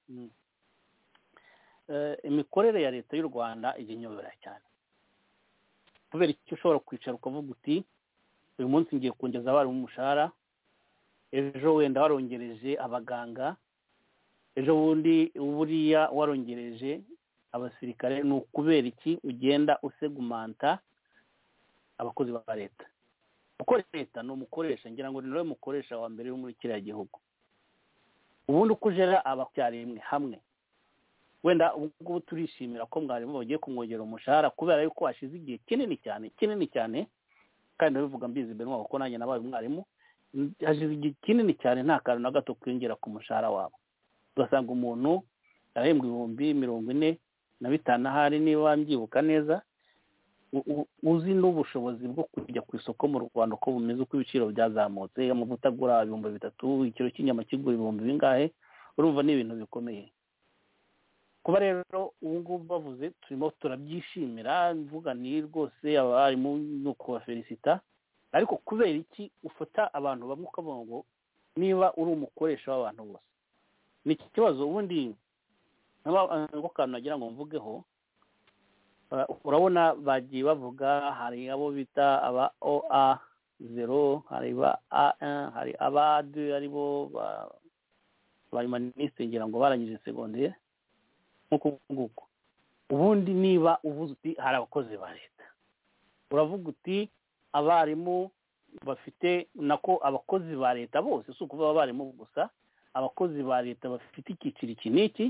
imikorere ya leta y'u rwanda inyobera cyane kubera icyo ushobora kwicara ukavuga uti uyu munsi ngiye kongeza abarimu umushahara ejo wenda warongereje abaganga ejo bundi buriya warongereje abasirikare ni ukubera iki ugenda usegumanta abakozi ba leta kuko leta ni umukoresha ngira ngo ni nawe mukoresha wa mbere wo muri kiriya gihugu ubundi uko ujera abacyarimwe hamwe wenda ubu ngubu turishimira ko mwarimu bagiye kumwongera umushahara kubera yuko hashize igihe kinini cyane kinini cyane kandi ndabivuga mbizi imbere wabo ko nanjye nabaye umwarimu hashize igihe kinini cyane nta kantu na gato kwiyongera ku mushahara wabo ugasanga umuntu arahembwa ibihumbi mirongo ine na bitanu ahari niba mbyibuka neza uzi n'ubushobozi bwo kujya ku isoko mu rwanda uko bumeze uko ibiciro byazamutse amavuta agura ibihumbi bitatu ikiro cy'inyama kigura ibihumbi bingahe urumva ni ibintu bikomeye kuba rero ubu ngubu bavuze turimo turabyishimira mvuga ni rwose abarimu ni ukubafelicita ariko kubera iki ufata abantu bamwe ukavuga ngo niba uri umukoresha w'abantu bose ni iki kibazo ubundi ngo kantu nagira ngo mvugeho urabona bagiye bavuga hari abo bita aba oa zero hari ba a hari aba de aribo abarimanisite ngira ngo barangije segonderi nk'uko nguko ubundi niba uvuze uti hari abakozi ba leta uravuga uti abarimu bafite nako abakozi ba leta bose si ukuvuga abarimu gusa abakozi ba leta bafite icyiciro iki n'iki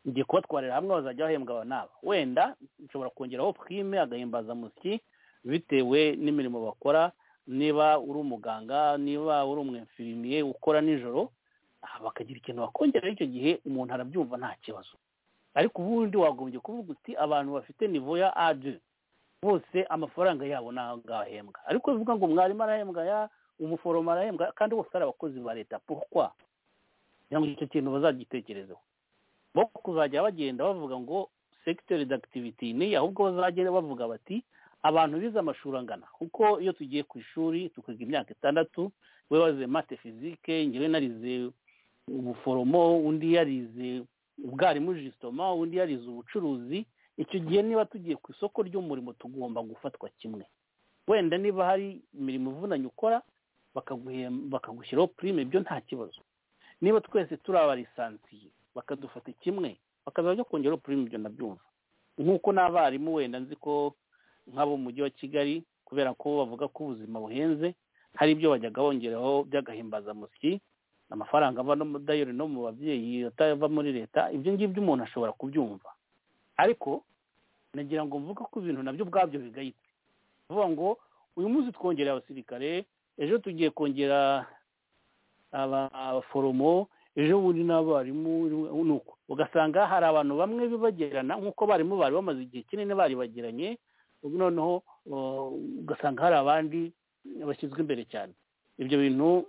ngiye kubatwarira hamwe bazajya bahembwa aba n'aba wenda nshobora kongeraho prime agahimbazamusyi bitewe n'imirimo bakora niba uri umuganga niba uri umwemfirimiye ukora nijoro bakagira ikintu bakongeraho icyo gihe umuntu arabyumva nta kibazo ariko ubundi wagombye kuvuga uti abantu bafite nivo ya adi bose amafaranga yabo ntabwo ahembwa ariko bivuga ngo mwarimu arahembwa ya umuforomo arahembwa kandi bose ari abakozi ba leta purukwa kugira ngo icyo kintu bazagitekerezeho bo kuzajya bagenda bavuga ngo segiteri dakitiviti ni ahubwo bazagenda bavuga bati abantu bize amashuri angana kuko iyo tugiye ku ishuri tukiga imyaka itandatu we waze mate fizike ngewe narize ubuforomo undi yarize ubwarimu jisitoma undi yarize ubucuruzi icyo gihe niba tugiye ku isoko ry'umurimo tugomba gufatwa kimwe wenda niba hari imirimo ivunanye ukora bakaguhe- bakagushyiraho purime byo nta kibazo niba twese turi abarisansiye bakadufata kimwe bakazajya kongeraho purime ibyo ndabyumva nk'uko n'abarimu wenda nzi ko nk'abo mu mujyi wa kigali kubera ko bavuga ko ubuzima buhenze hari ibyo bajyaga bongeraho by'agahimbazamusyi amafaranga ava no muri dayari no mu babyeyi atava muri leta ibyo ngibyo umuntu ashobora kubyumva ariko nagira ngo mvuge ko ibintu nabyo ubwabyo bigayitse vuga ngo uyu munsi twongereye abasirikare ejo tugiye kongera aba- abaforomo ejo bundi n'abarimu ni uko ugasanga hari abantu bamwe bibagerana nk'uko abarimu bari bamaze igihe kinini bari bagiranye ubu noneho uh, ugasanga hari abandi bashyizwe imbere cyane ibyo bintu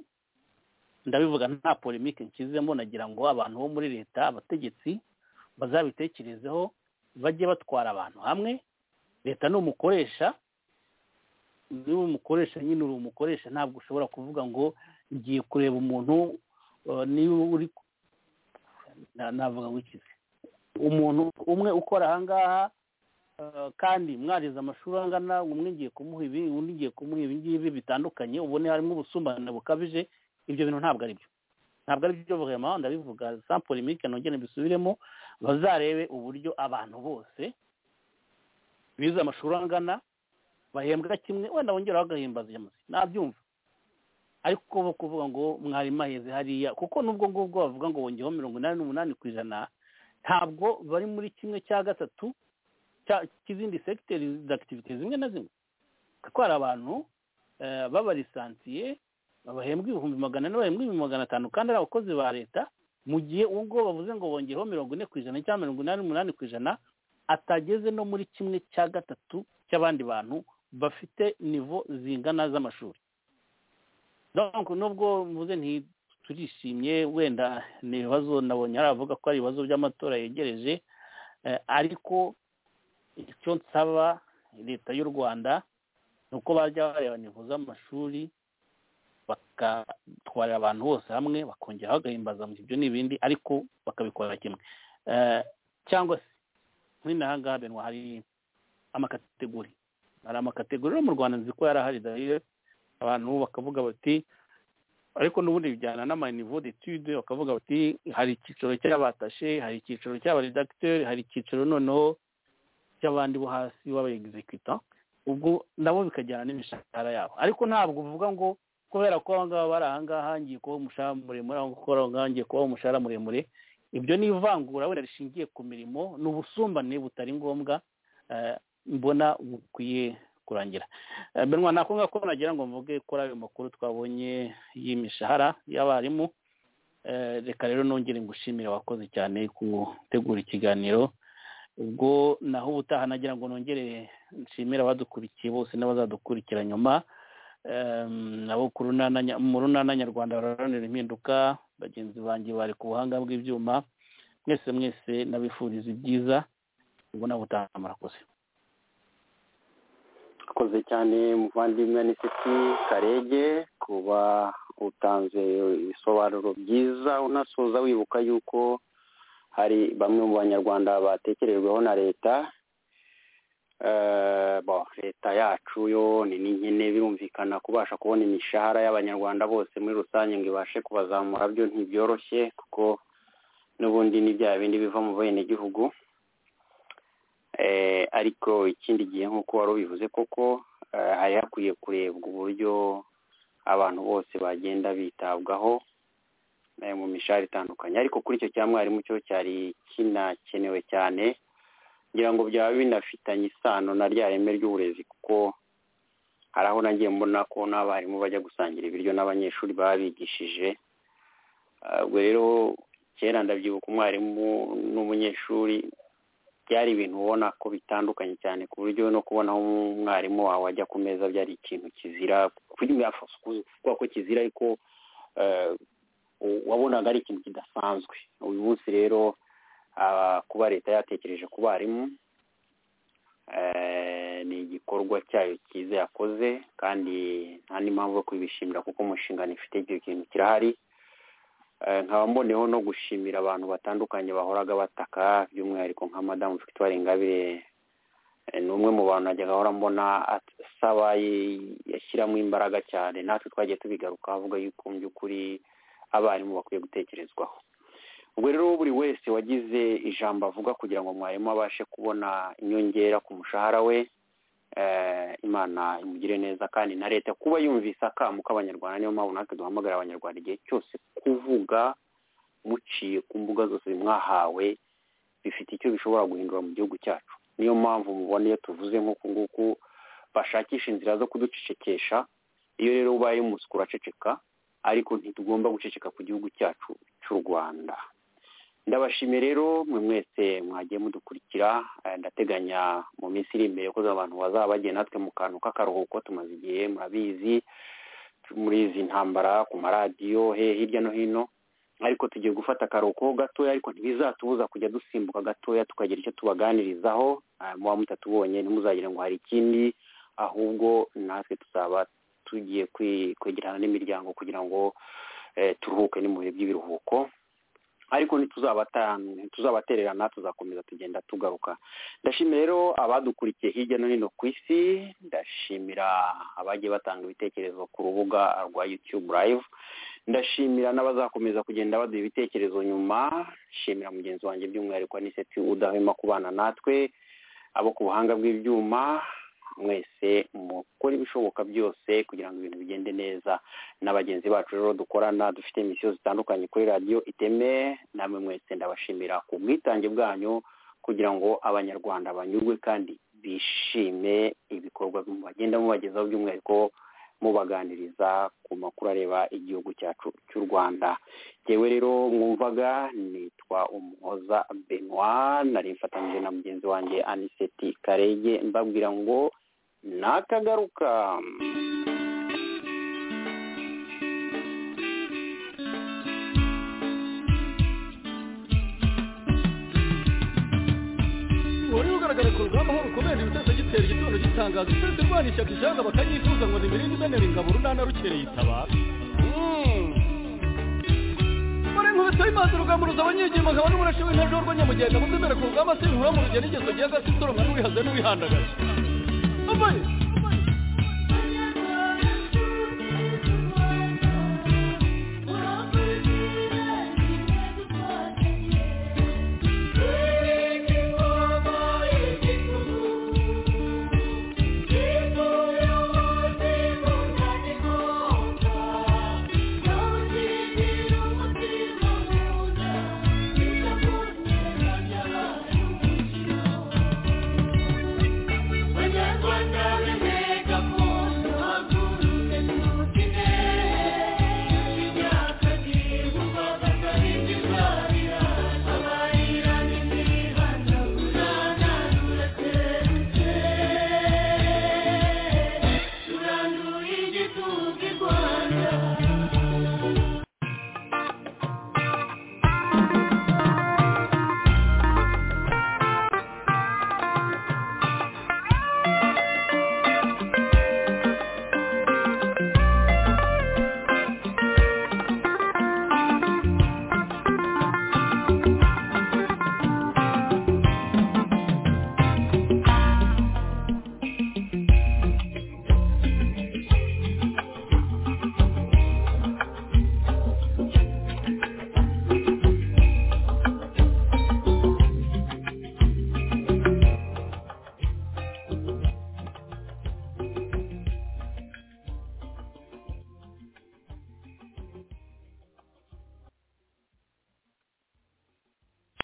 ndabivuga nta polemike nshyizemo nagira ngo abantu bo muri leta abategetsi bazabitekerezeho bajye batwara abantu hamwe leta ni umukoresha niba umukoresha nyine uri umukoresha ntabwo ushobora kuvuga ngo ngiye kureba umuntu uh, niba uri na- navuga wikize umuntu umwe ukora ahangaha uh, kandi mwarize amashuri angana umwe ngiye kumuha ibi undi ngiye kumuha ibi ngibi bitandukanye ubone harimo ubusumbane bukabije ibyo bintu ntabwo ari byo ntabwo ari byo vuba ndabivuga sample imike nongere mbisubiremo bazarebe uburyo abantu bose bize amashuri angana bahembwa kimwe wenda bongeraho agahimbaza ijamusi nabyumva ariko bo kuvuga ngo mwarimu aheze hariya kuko nubwo ngubwo bavuga ngo bongeho mirongo inani n'umunani ku ijana ntabwo bari muri kimwe cya gatatu cya- cy'izindi segiteri z'akitivite zimwe na zimwe kuko hari abantu eh, babarisansiye bahembwa ibihumbi magana ane bahembwa ibihumbi magana atanu kandi ari abakozi ba leta mu gihe ubwo bavuze ngo bongereho mirongo ine ku ijana cyangwa mirongo inani n'umunani ku ijana atageze no muri kimwe cya gatatu cy'abandi bantu bafite nivo zingana z'amashuri donc nubwo mvuze nti turishimye wenda ni ibibazo nabonye hari abavuga ko ari ibibazo by'amatora yegereje eh, ariko icyo nsaba leta y'u rwanda ni uko bajya bareba nivo z'amashuri bagatwarira abantu bose hamwe bakongeraho agahimbaza mu ibyo n'ibindi ariko bakabikora kimwe Eh, cyangwa se nk'inaha ngaha benwa hari amakategori hari amakategori no mu rwanda nzi ko yari ahari dahire abantu bakavuga bati ariko n'ubundi bijyana n'amanivo detude bakavuga bati hari icyiciro cy'abatashe hari icyiciro cy'abaredagiteri hari icyiciro noneho cy'abandi bo hasi b'abayegizekwita ubwo nabo bikajyana n'imishahara yabo ariko ntabwo uvuga ngo kubera ko aba ngaba bari aha ngaha ngiye kubaha umushahara muremure aho gukora aho ngaha ngiye kubaha umushahara muremure ibyo ni ivangura wenda rishingiye ku mirimo ni ubusumbane butari ngombwa eh, mbona bukwiye kurangira Eh, benwa nako ngako nagira ngo mvuge kuri ayo makuru twabonye y'imishahara y'abarimu Eh, reka rero nongere ngushimire wakoze cyane gutegura ikiganiro ubwo naho ubutaha nagira ngo nongere nshimire abadukurikiye bose n'abazadukurikira nyuma Em, nabo ku runana nya- mu runana nyarwanda bararanira impinduka bagenzi banjye bari ku buhanga bw'ibyuma mwese mwese nabifuriza ibyiza ubwo nawe utaha murakoze akoze cyane muvandimwe anisiti karege kuba utanze ibisobanuro byiza unasoza wibuka yuko hari bamwe mu banyarwanda batekerejweho na leta Eh, bon, leta yacu yo ni n'inkene birumvikana kubasha kubona imishahara y'abanyarwanda bose muri rusange ngo ibashe kubazamura byo ntibyoroshye kuko n'ubundi ni bya bindi biva mu benegihugu Eh, ariko ikindi gihe nk'uko wari ubivuze koko eh, hari hakwiye kurebwa uburyo abantu bose bagenda bitabwaho eh, mu mishahara itandukanye ariko kuri icyo cya mwarimu cyo cyari kinakenewe cyane ngira ngo byaba binafitanye isano na rya reme ry'uburezi kuko hari aho nagiye mbona ko n'abarimu bajya gusangira ibiryo n'abanyeshuri baba bigishije Ah, ubwo rero kera ndabyibuka umwarimu n'umunyeshuri byari ibintu ubona ko bitandukanye cyane ku buryo no kubona aho umwarimu wawe ajya ku meza byari ikintu kizira kuvuga ko kizira ariko eh, u- wabonaga ari ikintu kidasanzwe uyu munsi rero ah, kuba leta yatekereje ku barimu eh, ni igikorwa cyayo cyiza yakoze kandi nta n'impamvu yo kubishimira kuko umushinga ifite icyo kintu kirahari nkaba mboneho no gushimira abantu batandukanye bahoraga bataka by'umwihariko nka madamu victoire ingabire Eh, ni umwe mu bantu najyaga ahora mbona asaba yi- yashyiramo imbaraga cyane natwe twagiye tubigaruka avuga yuko mu by'ukuri abarimu bakwiye gutekerezwaho ubwo rero buri wese wagize ijambo avuga kugira ngo mwarimu abashe kubona inyongera ku mushahara we eh, imana imugire neza kandi na leta kuba yumvise akamu k'abanyarwanda niyo mpamvu natwe duhamagarira abanyarwanda igihe cyose kuvuga muciye ku mbuga zose mwahawe bifite icyo bishobora guhindura mu gihugu cyacu niyo mpamvu mubona iyo tuvuze nk'uku nguku bashakisha inzira zo kuducecekesha iyo rero ubaye umusuku uraceceka ariko ntitugomba guceceka ku gihugu cyacu cy'u rwanda ndabashimiye rero mwe mwese mwagiye mudukurikira eh, ndateganya mu minsi iri imbere ko abantu bazaba bagiye natwe mu kantu k'akaruhuko tumaze igihe murabizi muri izi ntambara ku maradiyo he hirya no hino ariko tugiye gufata akaruhuko gatoya ariko ntibizatubuza kujya dusimbuka gatoya tukagira icyo tubaganirizaho Ah, muba mutatubonye ntimuzagire ngo hari ikindi ahubwo natwe tuzaba tugiye kwi- kwegerana n'imiryango kugira ngo eh, turuhuke ni mu bihe by'ibiruhuko ariko ntituzabata- ntituzabatererana tuzakomeza tugenda tugaruka ndashimira rero abadukurikiye hirya no hino ku isi ndashimira abagiye batanga ibitekerezo ku rubuga rwa youtube live ndashimira n'abazakomeza kugenda baduha ibitekerezo nyuma nshimira mugenzi wanjye by'umwihariko aniseti udahwema kubana natwe abo ku buhanga bw'ibyuma mwese mukora ibishoboka byose kugira ngo ibintu bigende neza na bagenzi bacu rero dukorana dufite misiyo zitandukanye kuri radiyo iteme namwe mwese ndabashimira ku bwitange bwanyu kugira ngo abanyarwanda banyurwe kandi bishime ibikorwa bagenda mubagezaho by'umwihariko mubaganiriza ku makuru areba igihugu cyacu cy'u rwanda yewe rero mwumvaga nitwa umuhoza benoit nari mfatanyije na mugenzi wanjye aniseti karege mbabwira ngo nakagaruka wari ugaragara ku rugamba aho rukomeje ibitese gitera igitondo gitangaza uturutse rwana ishyaka ijana bakanyifuza ngo nimirinde imenera ingabo urunana rukereye itabara muri nkubito y'imanza urugamba ruza abanyegima nkaba n'umurashe w'intajwa rw'anyamugenda muzemera ku rugamba si bihura mu rugendo ingeso gihe agasi usoromwa n'uwihaze n'uwihandagaza